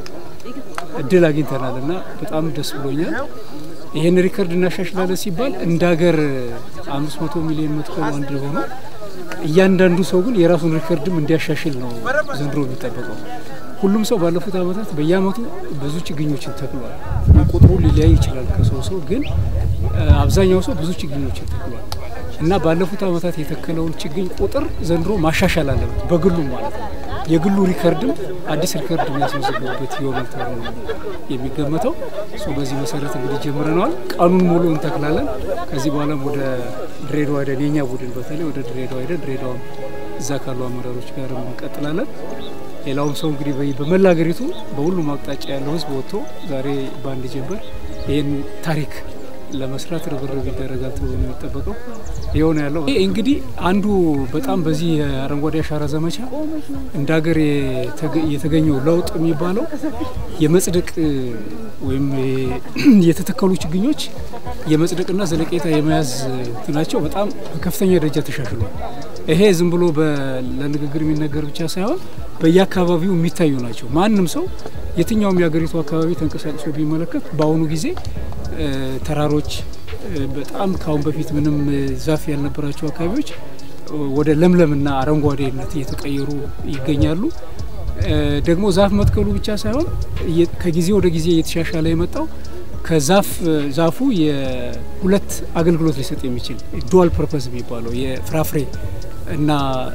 እድል አግኝተናል እና በጣም ደስ ብሎኛል። ይህን ሪከርድ እናሻሽላለን ሲባል እንደ ሀገር አምስት መቶ ሚሊዮን መትከሉ አንድ ሆኖ እያንዳንዱ ሰው ግን የራሱን ሪከርድም እንዲያሻሽል ነው ዘንድሮ የሚጠበቀው። ሁሉም ሰው ባለፉት ዓመታት በየአመቱ ብዙ ችግኞችን ተክሏል። ቁጥሩ ሊለያይ ይችላል ከሰው ሰው፣ ግን አብዛኛው ሰው ብዙ ችግኞችን ተክሏል እና ባለፉት ዓመታት የተከለውን ችግኝ ቁጥር ዘንድሮ ማሻሻል አለበት በግሉ ማለት ነው። የግሉ ሪከርድም አዲስ ሪከርድ የሚያስመዘግብበት ይሆናል ተብሎ ነው የሚገመተው። በዚህ መሰረት እንግዲህ ጀምረነዋል። ቀኑን ሙሉ እንተክላለን። ከዚህ በኋላም ወደ ድሬዳዋ ሄደን የኛ ቡድን በተለይ ወደ ድሬዳዋ ሄደን ድሬዳዋ እዛ ካሉ አመራሮች ጋር እንቀጥላለን። ሌላውም ሰው እንግዲህ በመላ ሀገሪቱ በሁሉም አቅጣጫ ያለው ህዝብ ወጥቶ ዛሬ በአንድ ጀንበር ይህን ታሪክ ለመስራት ርብርብ ይደረጋል ተብሎ ነው የሚጠበቀው። ይኸው ነው ያለው። ይህ እንግዲህ አንዱ በጣም በዚህ የአረንጓዴ አሻራ ዘመቻ እንደ ሀገር የተገኘው ለውጥ የሚባለው የመጽደቅ ወይም የተተከሉ ችግኞች የመጽደቅና ዘለቄታ የመያዝ እንትናቸው በጣም በከፍተኛ ደረጃ ተሻሽሏል። ይሄ ዝም ብሎ ለንግግር የሚነገር ብቻ ሳይሆን በየአካባቢው የሚታዩ ናቸው። ማንም ሰው የትኛውም የሀገሪቱ አካባቢ ተንቀሳቅሶ ቢመለከት በአሁኑ ጊዜ ተራሮች በጣም ከአሁን በፊት ምንም ዛፍ ያልነበራቸው አካባቢዎች ወደ ለምለምና አረንጓዴነት እየተቀየሩ ይገኛሉ። ደግሞ ዛፍ መትከሉ ብቻ ሳይሆን ከጊዜ ወደ ጊዜ እየተሻሻለ የመጣው ከዛፍ ዛፉ የሁለት አገልግሎት ሊሰጥ የሚችል ዱዋል ፐርፐዝ የሚባለው የፍራፍሬ እና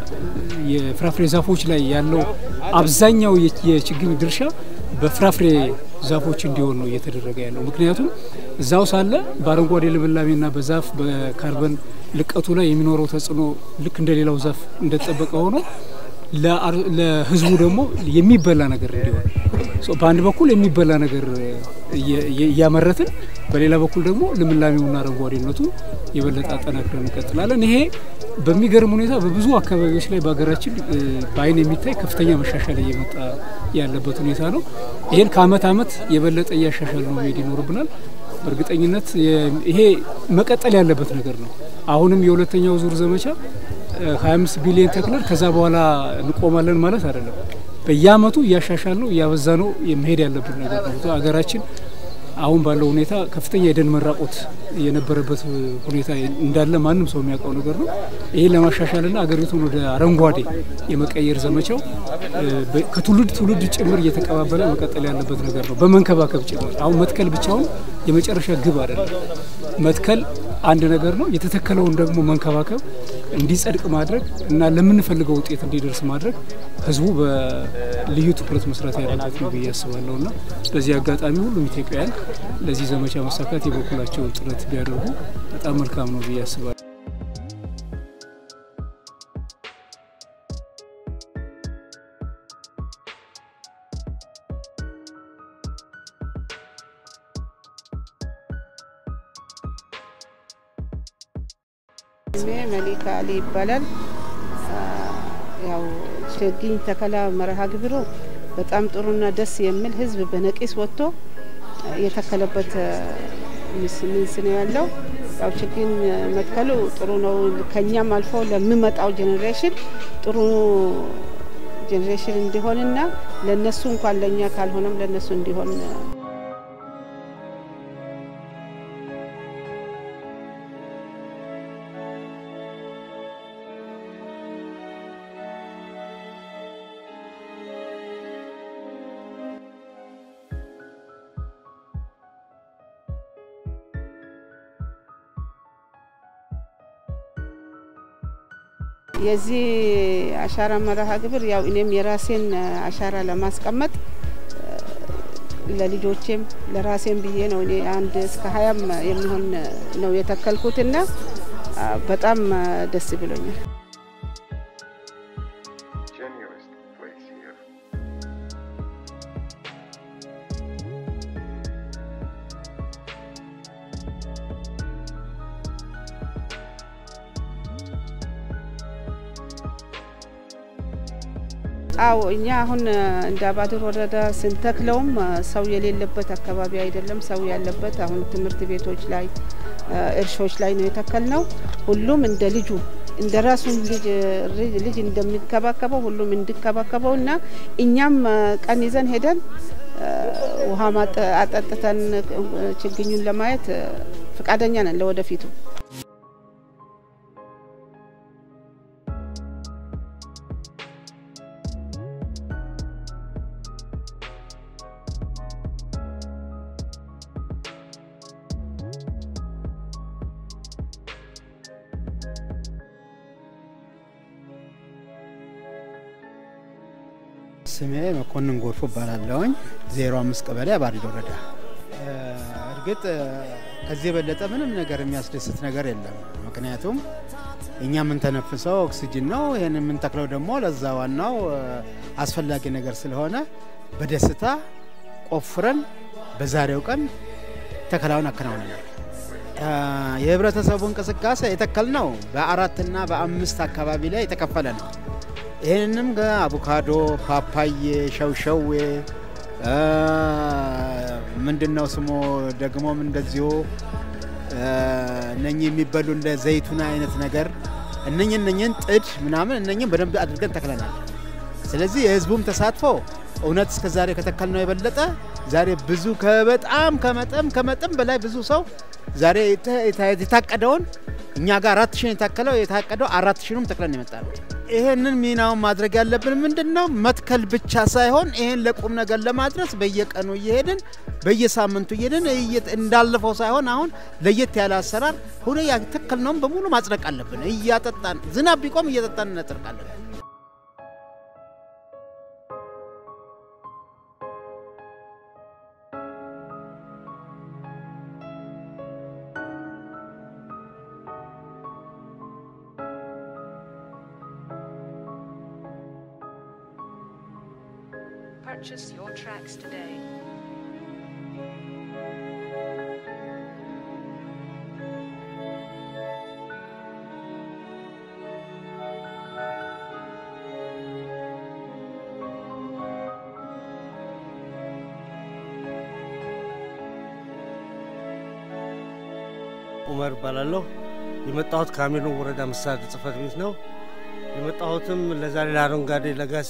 የፍራፍሬ ዛፎች ላይ ያለው አብዛኛው የችግኝ ድርሻ በፍራፍሬ ዛፎች እንዲሆን ነው እየተደረገ ያለው። ምክንያቱም እዛው ሳለ በአረንጓዴ ልምላሜና በዛፍ በካርበን ልቀቱ ላይ የሚኖረው ተጽዕኖ ልክ እንደ ሌላው ዛፍ እንደተጠበቀ ሆኖ ለሕዝቡ ደግሞ የሚበላ ነገር እንዲሆን በአንድ በኩል የሚበላ ነገር እያመረትን በሌላ በኩል ደግሞ ልምላሜውና አረንጓዴነቱ የበለጠ አጠናክረን እንቀጥላለን። ይሄ በሚገርም ሁኔታ በብዙ አካባቢዎች ላይ በሀገራችን በአይን የሚታይ ከፍተኛ መሻሻል እየመጣ ያለበት ሁኔታ ነው። ይህን ከአመት አመት የበለጠ እያሻሻል ነው መሄድ ይኖርብናል። በእርግጠኝነት ይሄ መቀጠል ያለበት ነገር ነው። አሁንም የሁለተኛው ዙር ዘመቻ 25 ቢሊዮን ተክለን ከዛ በኋላ እንቆማለን ማለት አይደለም። በየአመቱ እያሻሻል ነው እያበዛ ነው መሄድ ያለብን ነገር ነው። ሀገራችን አሁን ባለው ሁኔታ ከፍተኛ የደን መራቆት የነበረበት ሁኔታ እንዳለ ማንም ሰው የሚያውቀው ነገር ነው። ይህን ለማሻሻልና ሀገሪቱን ወደ አረንጓዴ የመቀየር ዘመቻው ከትውልድ ትውልድ ጭምር እየተቀባበለ መቀጠል ያለበት ነገር ነው፣ በመንከባከብ ጭምር። አሁን መትከል ብቻውን የመጨረሻ ግብ አይደለም። መትከል አንድ ነገር ነው። የተተከለውን ደግሞ መንከባከብ፣ እንዲጸድቅ ማድረግ እና ለምንፈልገው ውጤት እንዲደርስ ማድረግ ህዝቡ በልዩ ትኩረት መስራት ያለበት ነው ብዬ አስባለሁ እና በዚህ አጋጣሚ ሁሉም ኢትዮጵያውያን ለዚህ ዘመቻ መሳካት የበኩላቸውን ጥረት ቢያደርጉ በጣም መልካም ነው ብዬ አስባለሁ። ስሜ መሊካ አሊ ይባላል። ያው ችግኝ ተከላ መርሃ ግብሩ በጣም ጥሩና ደስ የሚል ህዝብ በነቂስ ወጥቶ የተከለበት ምስ ነው ያለው። ያው ችግኝ መትከሉ ጥሩ ነው። ከኛም አልፎ ለሚመጣው ጄኔሬሽን ጥሩ ጄኔሬሽን እንዲሆንና ለነሱ እንኳን ለእኛ ካልሆነም ለነሱ እንዲሆን የዚህ አሻራ መርሃ ግብር ያው እኔም የራሴን አሻራ ለማስቀመጥ ለልጆቼም ለራሴም ብዬ ነው እኔ አንድ እስከ ሀያም የሚሆን ነው የተከልኩትና በጣም ደስ ብሎኛል። Genuist place here. አዎ እኛ አሁን እንደ አባድር ወረዳ ስንተክለውም ሰው የሌለበት አካባቢ አይደለም፣ ሰው ያለበት አሁን ትምህርት ቤቶች ላይ እርሾች ላይ ነው የተከልነው። ሁሉም እንደ ልጁ እንደ ራሱ ልጅ ልጅ እንደሚከባከበው ሁሉም እንዲከባከበው እና እኛም ቀን ይዘን ሄደን ውሃ አጠጥተን ችግኙን ለማየት ፈቃደኛ ነን ለወደፊቱ። ስሜ መኮንን ጎርፎ እባላለሁኝ። ዜሮ አምስት ቀበሌ አባሪድ ወረዳ። እርግጥ ከዚህ የበለጠ ምንም ነገር የሚያስደስት ነገር የለም። ምክንያቱም እኛ የምንተነፍሰው ኦክሲጅን ነው። ይህን የምንተክለው ደግሞ ለዛ ዋናው አስፈላጊ ነገር ስለሆነ በደስታ ቆፍረን በዛሬው ቀን ተከላውን አከናውነናል። የህብረተሰቡ እንቅስቃሴ የተከልነው በአራትና በአምስት አካባቢ ላይ የተከፈለ ነው። ይህንንም አቮካዶ፣ ፓፓዬ፣ ሸውሸዌ ምንድን ነው ስሙ ደግሞም እንደዚሁ እነኚህ የሚበሉ እንደ ዘይቱን አይነት ነገር እነኝ እነኝን ጥድ ምናምን እነኝን በደንብ አድርገን ተክለናል። ስለዚህ የህዝቡም ተሳትፎ እውነት እስከ ዛሬ ከተከልነው የበለጠ ዛሬ ብዙ ከበጣም ከመጠን ከመጠን በላይ ብዙ ሰው ዛሬ የታቀደውን እኛ ጋር አራት ሺህ የታከለው የታቀደው አራት ሺህንም ተክለን የመጣ ነው። ይሄንን ሚናውን ማድረግ ያለብን ምንድን ነው? መትከል ብቻ ሳይሆን ይሄን ለቁም ነገር ለማድረስ በየቀኑ እየሄድን በየሳምንቱ እየሄድን እንዳለፈው ሳይሆን አሁን ለየት ያለ አሰራር ሁነ ያተከልነውን በሙሉ ማጽደቅ አለብን። እያጠጣን ዝናብ ቢቆም እየጠጣን እናጸድቃለን። Purchase your tracks today. ኡመር እባላለሁ። የመጣሁት ከአሜኖ ወረዳ መስተዳድር ጽሕፈት ቤት ነው። የመጣሁትም ለዛሬ ለአረንጓዴ ለጋሲ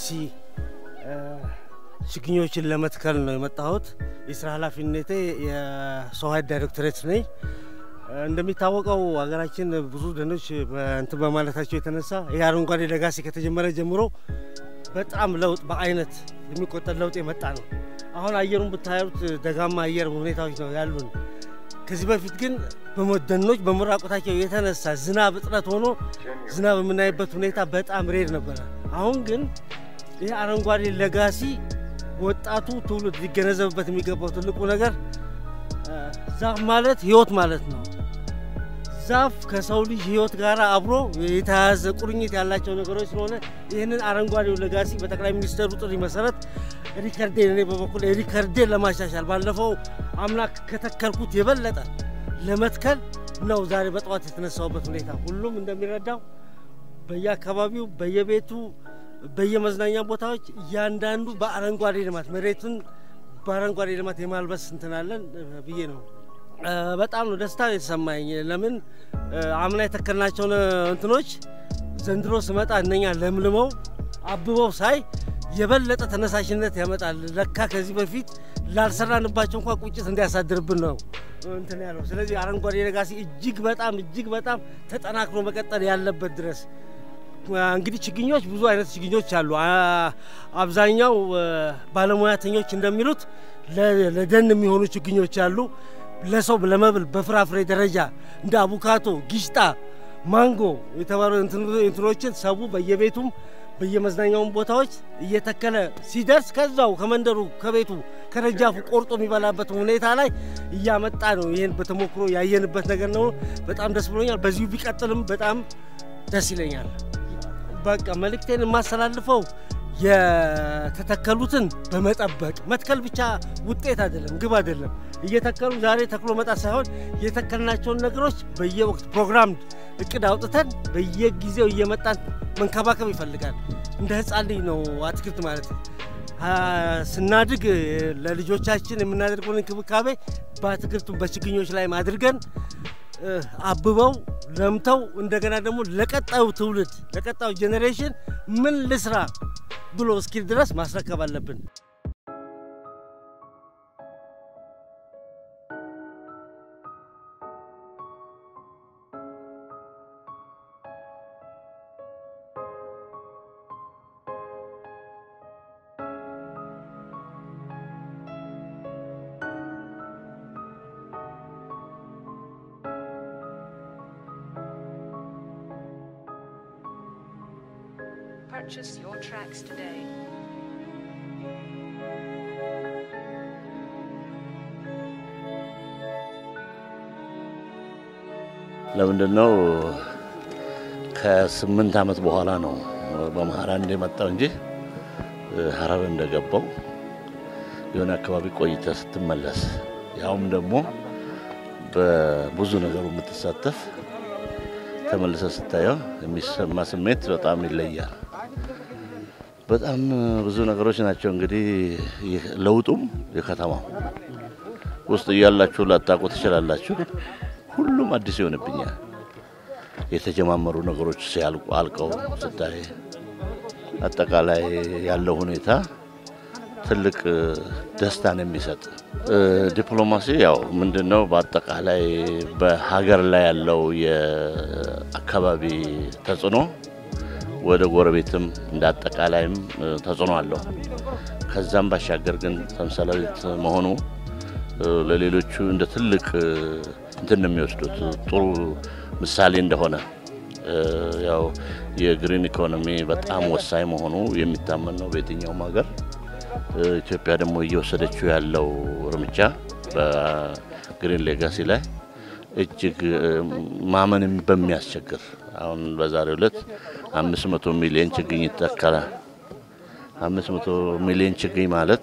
ችግኞችን ለመትከል ነው የመጣሁት። የስራ ኃላፊነቴ የሰው ኃይል ዳይሬክቶሬት ነኝ። እንደሚታወቀው ሀገራችን ብዙ ደኖች እንትን በማለታቸው የተነሳ ይህ አረንጓዴ ለጋሲ ከተጀመረ ጀምሮ በጣም ለውጥ በአይነት የሚቆጠር ለውጥ የመጣ ነው። አሁን አየሩን ብታዩት ደጋማ አየር ሁኔታዎች ነው ያሉን። ከዚህ በፊት ግን ደኖች በመራቆታቸው የተነሳ ዝናብ እጥረት ሆኖ ዝናብ የምናይበት ሁኔታ በጣም ሬድ ነበረ። አሁን ግን ይህ አረንጓዴ ለጋሲ ወጣቱ ትውልድ ሊገነዘብበት የሚገባው ትልቁ ነገር ዛፍ ማለት ህይወት ማለት ነው። ዛፍ ከሰው ልጅ ህይወት ጋር አብሮ የተያያዘ ቁርኝት ያላቸው ነገሮች ስለሆነ ይህንን አረንጓዴው ለጋሲ በጠቅላይ ሚኒስትሩ ጥሪ መሰረት ሪከርዴን እኔ በበኩል ሪከርዴን ለማሻሻል ባለፈው አምላክ ከተከልኩት የበለጠ ለመትከል ነው ዛሬ በጠዋት የተነሳውበት ሁኔታ። ሁሉም እንደሚረዳው በየአካባቢው በየቤቱ በየመዝናኛ ቦታዎች እያንዳንዱ በአረንጓዴ ልማት መሬቱን በአረንጓዴ ልማት የማልበስ እንትናለን ብዬ ነው። በጣም ነው ደስታ የተሰማኝ። ለምን አምና የተከልናቸውን እንትኖች ዘንድሮ ስመጣ እነኛ ለምልመው አብበው ሳይ የበለጠ ተነሳሽነት ያመጣል። ለካ ከዚህ በፊት ላልሰራንባቸው እንኳ ቁጭት እንዲያሳድርብን ነው እንትን ያለው። ስለዚህ አረንጓዴ ሌጋሲ እጅግ በጣም እጅግ በጣም ተጠናክሮ መቀጠል ያለበት ድረስ እንግዲህ ችግኞች ብዙ አይነት ችግኞች አሉ። አብዛኛው ባለሙያተኞች እንደሚሉት ለደን የሚሆኑ ችግኞች አሉ። ለሰው ለመብል በፍራፍሬ ደረጃ እንደ አቡካቶ፣ ጊሽጣ፣ ማንጎ የተባሉ እንትኖችን ሰቡ በየቤቱም በየመዝናኛውን ቦታዎች እየተከለ ሲደርስ ከዛው ከመንደሩ ከቤቱ ከደጃፉ ቆርጦ የሚበላበት ሁኔታ ላይ እያመጣ ነው። ይህን በተሞክሮ ያየንበት ነገር ነው። በጣም ደስ ብሎኛል። በዚሁ ቢቀጥልም በጣም ደስ ይለኛል። በቃ መልእክቴን የማስተላልፈው የተተከሉትን በመጠበቅ መትከል ብቻ ውጤት አይደለም፣ ግብ አይደለም። እየተከሉ ዛሬ ተክሎ መጣት ሳይሆን የተከልናቸውን ነገሮች በየወቅት ፕሮግራም እቅድ አውጥተን በየጊዜው እየመጣን መንከባከብ ይፈልጋል። እንደ ሕፃን ልጅ ነው አትክልት ማለት ስናድግ ለልጆቻችን የምናደርገውን እንክብካቤ በአትክልቱ በችግኞች ላይ አድርገን አብበው ለምተው እንደገና ደግሞ ለቀጣዩ ትውልድ ለቀጣዩ ጄኔሬሽን ምን ልስራ ብሎ እስኪል ድረስ ማስረከብ አለብን። Purchase your tracks today. ለምንድን ነው ከስምንት ዓመት በኋላ ነው በመሀል አንድ የመጣው እንጂ ሀረር እንደገባው የሆነ አካባቢ ቆይተ ስትመለስ ያውም ደግሞ በብዙ ነገሩ የምትሳተፍ ተመልሰ ስታየው የሚሰማ ስሜት በጣም ይለያል። በጣም ብዙ ነገሮች ናቸው እንግዲህ ለውጡም የከተማው ውስጥ እያላችሁ ላታውቁ ትችላላችሁ። ሁሉም አዲስ ይሆንብኛል። የተጀማመሩ ነገሮች ሲያልቁ አልቀው ስታይ አጠቃላይ ያለው ሁኔታ ትልቅ ደስታን የሚሰጥ ዲፕሎማሲ ያው ምንድን ነው በአጠቃላይ በሀገር ላይ ያለው የአካባቢ ተጽዕኖ ወደ ጎረቤትም እንደ አጠቃላይም ተጽዕኖ አለው። ከዛም ባሻገር ግን ተምሳሌት መሆኑ ለሌሎቹ እንደ ትልቅ እንትን ነው የሚወስዱት ጥሩ ምሳሌ እንደሆነ ያው የግሪን ኢኮኖሚ በጣም ወሳኝ መሆኑ የሚታመን ነው በየትኛውም ሀገር። ኢትዮጵያ ደግሞ እየወሰደችው ያለው እርምጃ በግሪን ሌጋሲ ላይ እጅግ ማመን በሚያስቸግር አሁን በዛሬው ዕለት አምስት መቶ ሚሊዮን ችግኝ ይተከላል። አምስት መቶ ሚሊዮን ችግኝ ማለት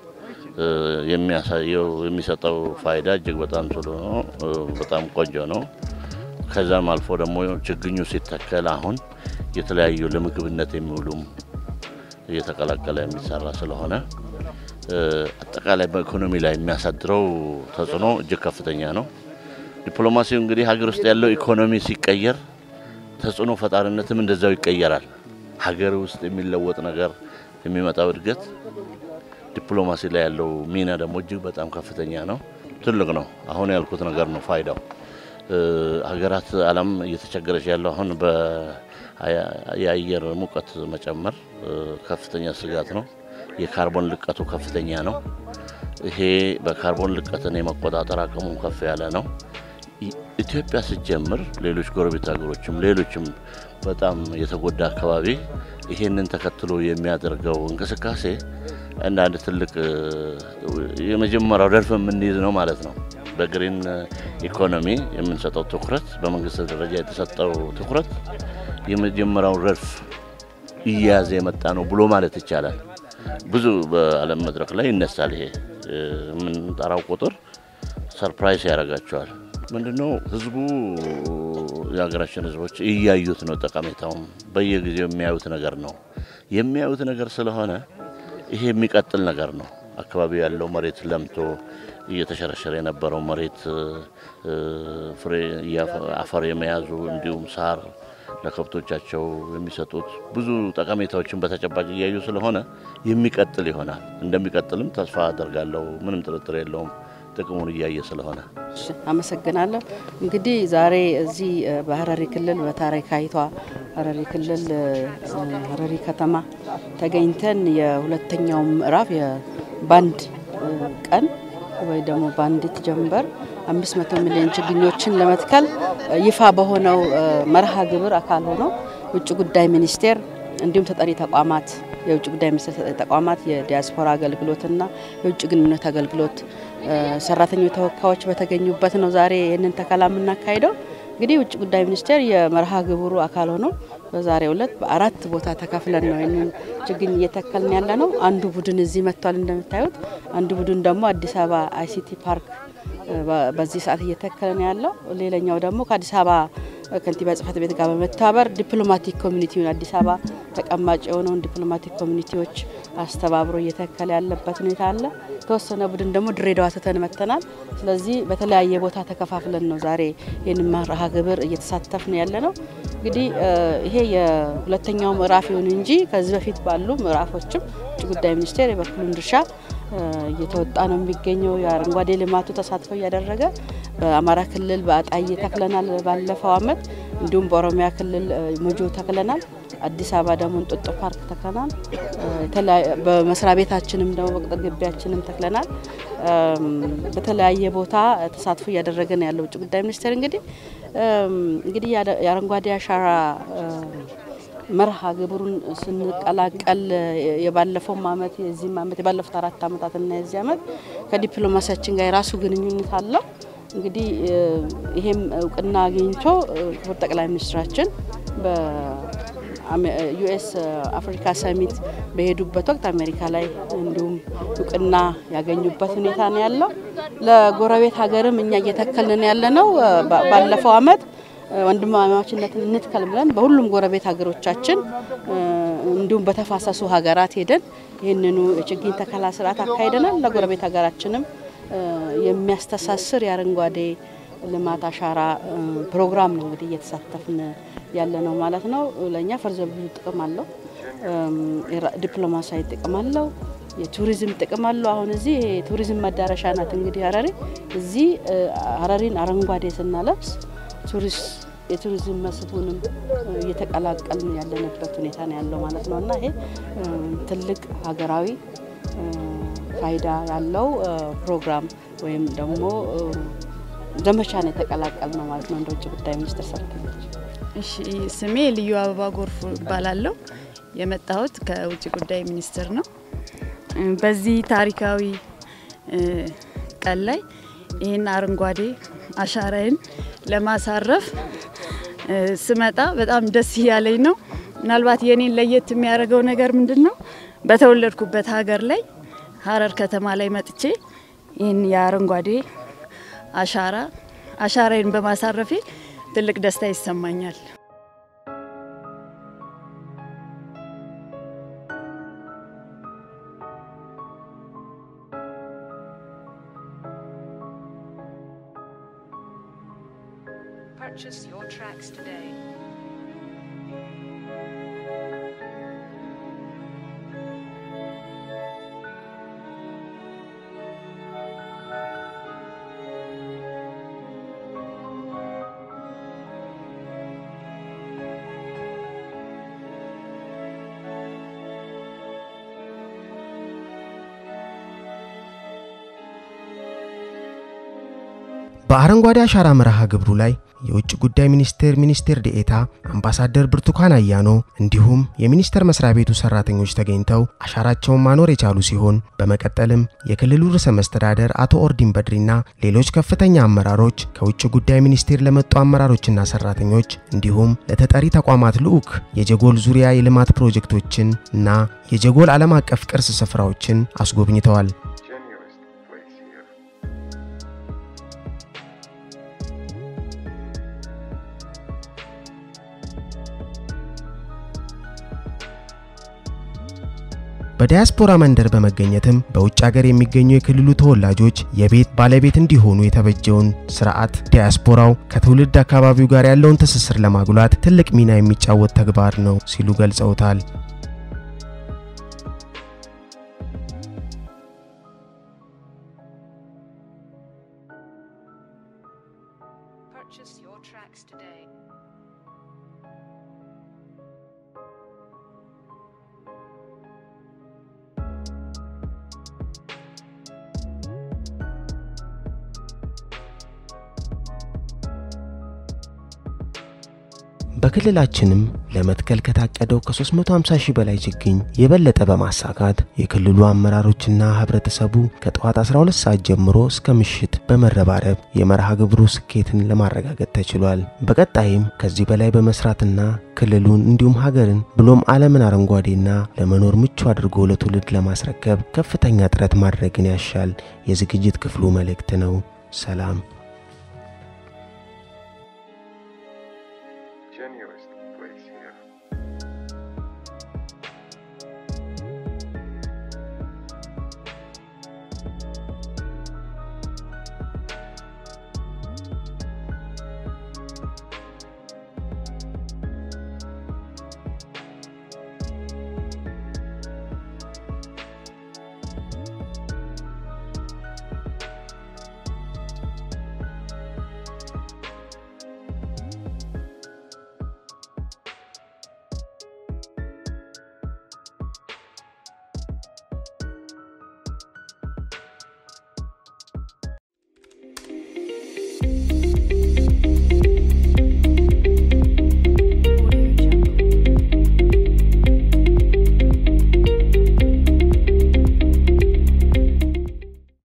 የሚያሳየው የሚሰጠው ፋይዳ እጅግ በጣም ጥሩ ነው። በጣም ቆንጆ ነው። ከዛም አልፎ ደግሞ ችግኙ ሲተከል አሁን የተለያዩ ለምግብነት የሚውሉም እየተቀላቀለ የሚሰራ ስለሆነ አጠቃላይ በኢኮኖሚ ላይ የሚያሳድረው ተጽዕኖ እጅግ ከፍተኛ ነው። ዲፕሎማሲው እንግዲህ ሀገር ውስጥ ያለው ኢኮኖሚ ሲቀየር ተጽዕኖ ፈጣሪነትም እንደዛው ይቀየራል። ሀገር ውስጥ የሚለወጥ ነገር የሚመጣው እድገት ዲፕሎማሲ ላይ ያለው ሚና ደግሞ እጅግ በጣም ከፍተኛ ነው፣ ትልቅ ነው። አሁን ያልኩት ነገር ነው ፋይዳው። ሀገራት ዓለም እየተቸገረች ያለው አሁን የአየር ሙቀት መጨመር ከፍተኛ ስጋት ነው። የካርቦን ልቀቱ ከፍተኛ ነው። ይሄ በካርቦን ልቀትን የመቆጣጠር አቅሙ ከፍ ያለ ነው። ኢትዮጵያ ስትጀምር ሌሎች ጎረቤት ሀገሮችም ሌሎችም በጣም የተጎዳ አካባቢ ይሄንን ተከትሎ የሚያደርገው እንቅስቃሴ እንደ አንድ ትልቅ የመጀመሪያው ረድፍ የምንይዝ ነው ማለት ነው። በግሪን ኢኮኖሚ የምንሰጠው ትኩረት፣ በመንግስት ደረጃ የተሰጠው ትኩረት የመጀመሪያው ረድፍ እያያዘ የመጣ ነው ብሎ ማለት ይቻላል። ብዙ በዓለም መድረክ ላይ ይነሳል። ይሄ የምንጠራው ቁጥር ሰርፕራይዝ ያደርጋቸዋል። ምንድነው ህዝቡ የሀገራችን ህዝቦች እያዩት ነው። ጠቀሜታውም በየጊዜው የሚያዩት ነገር ነው። የሚያዩት ነገር ስለሆነ ይሄ የሚቀጥል ነገር ነው። አካባቢው ያለው መሬት ለምቶ እየተሸረሸረ የነበረው መሬት ፍሬ አፈር የመያዙ እንዲሁም ሳር ለከብቶቻቸው የሚሰጡት ብዙ ጠቀሜታዎችን በተጨባጭ እያዩ ስለሆነ የሚቀጥል ይሆናል። እንደሚቀጥልም ተስፋ አደርጋለሁ። ምንም ጥርጥር የለውም። ጥቅሙን እያየ ስለሆነ አመሰግናለሁ። እንግዲህ ዛሬ እዚህ በሀረሪ ክልል በታሪካዊቷ ሀረሪ ክልል ሀረሪ ከተማ ተገኝተን የሁለተኛው ምዕራፍ የባንድ ቀን ወይ ደግሞ በአንዲት ጀንበር አምስት መቶ ሚሊዮን ችግኞችን ለመትከል ይፋ በሆነው መርሃ ግብር አካል ሆነው ውጭ ጉዳይ ሚኒስቴር እንዲሁም ተጠሪ ተቋማት የውጭ ጉዳይ ሚኒስቴር ተጠሪ ተቋማት የዲያስፖራ አገልግሎትና የውጭ ግንኙነት አገልግሎት ሰራተኞች ተወካዮች በተገኙበት ነው ዛሬ ይህንን ተከላ የምናካሂደው። እንግዲህ ውጭ ጉዳይ ሚኒስቴር የመርሃ ግብሩ አካል ሆኖ በዛሬው ዕለት በአራት ቦታ ተከፍለን ነው ይህንን ችግኝ እየተከልን ያለ ነው። አንዱ ቡድን እዚህ መጥቷል እንደምታዩት፣ አንዱ ቡድን ደግሞ አዲስ አበባ አይሲቲ ፓርክ በዚህ ሰዓት እየተከለ ነው ያለው። ሌላኛው ደግሞ ከአዲስ አበባ ከንቲባ ጽህፈት ቤት ጋር በመተባበር ዲፕሎማቲክ ኮሚኒቲውን አዲስ አበባ ተቀማጭ የሆነውን ዲፕሎማቲክ ኮሚኒቲዎች አስተባብሮ እየተከለ ያለበት ሁኔታ አለ። የተወሰነ ቡድን ደግሞ ድሬዳዋ ትተን መጥተናል። ስለዚህ በተለያየ ቦታ ተከፋፍለን ነው ዛሬ ይህን መርሃ ግብር እየተሳተፍን ያለ ነው። እንግዲህ ይሄ የሁለተኛው ምዕራፍ ይሁን እንጂ ከዚህ በፊት ባሉ ምዕራፎችም ውጭ ጉዳይ ሚኒስቴር የበኩሉን ድርሻ እየተወጣ ነው የሚገኘው። የአረንጓዴ ልማቱ ተሳትፎ እያደረገ በአማራ ክልል በአጣዬ ተክለናል ባለፈው አመት፣ እንዲሁም በኦሮሚያ ክልል ሞጆ ተክለናል። አዲስ አበባ ደግሞ እንጦጦ ፓርክ ተክለናል። በመስሪያ ቤታችንም ደግሞ በቅጥር ግቢያችንም ተክለናል። በተለያየ ቦታ ተሳትፎ እያደረገ ነው ያለው ውጭ ጉዳይ ሚኒስቴር እንግዲህ እንግዲህ የአረንጓዴ አሻራ መርሃ ግብሩን ስንቀላቀል የባለፈውም አመት የዚህም አመት የባለፉት አራት አመታትና የዚህ አመት ከዲፕሎማሲያችን ጋር የራሱ ግንኙነት አለው። እንግዲህ ይሄም እውቅና አግኝቶ ክቡር ጠቅላይ ሚኒስትራችን በዩኤስ አፍሪካ ሰሚት በሄዱበት ወቅት አሜሪካ ላይ እንዲሁም እውቅና ያገኙበት ሁኔታ ነው ያለው። ለጎረቤት ሀገርም እኛ እየተከልን ያለ ነው። ባለፈው አመት ወንድማማችነትን እንትከል ብለን በሁሉም ጎረቤት ሀገሮቻችን እንዲሁም በተፋሰሱ ሀገራት ሄደን ይህንኑ የችግኝ ተከላ ስርዓት አካሂደናል። ለጎረቤት ሀገራችንም የሚያስተሳስር የአረንጓዴ ልማት አሻራ ፕሮግራም ነው እንግዲህ እየተሳተፍን ያለ ነው ማለት ነው። ለእኛ ፈርዘ ብዙ ጥቅም አለው። ዲፕሎማሲያዊ ጥቅም አለው። የቱሪዝም ጥቅም አለው። አሁን እዚህ የቱሪዝም መዳረሻ ናት እንግዲህ ሀረሪ። እዚህ ሀረሪን አረንጓዴ ስናለብስ ቱሪስት የቱሪዝም መስህቡንም እየተቀላቀልን ያለንበት ሁኔታ ነው ያለው ማለት ነው እና ይሄ ትልቅ ሀገራዊ ፋይዳ ያለው ፕሮግራም ወይም ደግሞ ዘመቻን የተቀላቀል ነው ማለት ነው እንደ ውጭ ጉዳይ ሚኒስቴር ሰራተኞች። እሺ ስሜ ልዩ አበባ ጎርፉ እባላለሁ። የመጣሁት ከውጭ ጉዳይ ሚኒስቴር ነው። በዚህ ታሪካዊ ቀን ላይ ይህን አረንጓዴ አሻራዬን ለማሳረፍ ስመጣ በጣም ደስ እያለኝ ነው። ምናልባት የኔን ለየት የሚያደርገው ነገር ምንድን ነው? በተወለድኩበት ሀገር ላይ ሀረር ከተማ ላይ መጥቼ ይህን የአረንጓዴ አሻራ አሻራዬን በማሳረፌ ትልቅ ደስታ ይሰማኛል። Purchase your tracks today. በአረንጓዴ አሻራ መርሃ ግብሩ ላይ የውጭ ጉዳይ ሚኒስቴር ሚኒስቴር ዴኤታ አምባሳደር ብርቱካን አያኖ እንዲሁም የሚኒስቴር መስሪያ ቤቱ ሰራተኞች ተገኝተው አሻራቸውን ማኖር የቻሉ ሲሆን በመቀጠልም የክልሉ ርዕሰ መስተዳደር አቶ ኦርዲን በድሪና ሌሎች ከፍተኛ አመራሮች ከውጭ ጉዳይ ሚኒስቴር ለመጡ አመራሮችና ሰራተኞች እንዲሁም ለተጠሪ ተቋማት ልዑክ የጀጎል ዙሪያ የልማት ፕሮጀክቶችን እና የጀጎል ዓለም አቀፍ ቅርስ ስፍራዎችን አስጎብኝተዋል። Genuinest place here. በዲያስፖራ መንደር በመገኘትም በውጭ ሀገር የሚገኙ የክልሉ ተወላጆች የቤት ባለቤት እንዲሆኑ የተበጀውን ስርዓት ዲያስፖራው ከትውልድ አካባቢው ጋር ያለውን ትስስር ለማጉላት ትልቅ ሚና የሚጫወት ተግባር ነው ሲሉ ገልጸውታል። Purchase your tracks today. በክልላችንም ለመትከል ከታቀደው ከ350 ሺህ በላይ ችግኝ የበለጠ በማሳካት የክልሉ አመራሮችና ህብረተሰቡ ከጠዋት 12 ሰዓት ጀምሮ እስከ ምሽት በመረባረብ የመርሃ ግብሩ ስኬትን ለማረጋገጥ ተችሏል። በቀጣይም ከዚህ በላይ በመስራትና ክልሉን እንዲሁም ሀገርን ብሎም ዓለምን አረንጓዴና ለመኖር ምቹ አድርጎ ለትውልድ ለማስረከብ ከፍተኛ ጥረት ማድረግን ያሻል የዝግጅት ክፍሉ መልእክት ነው። ሰላም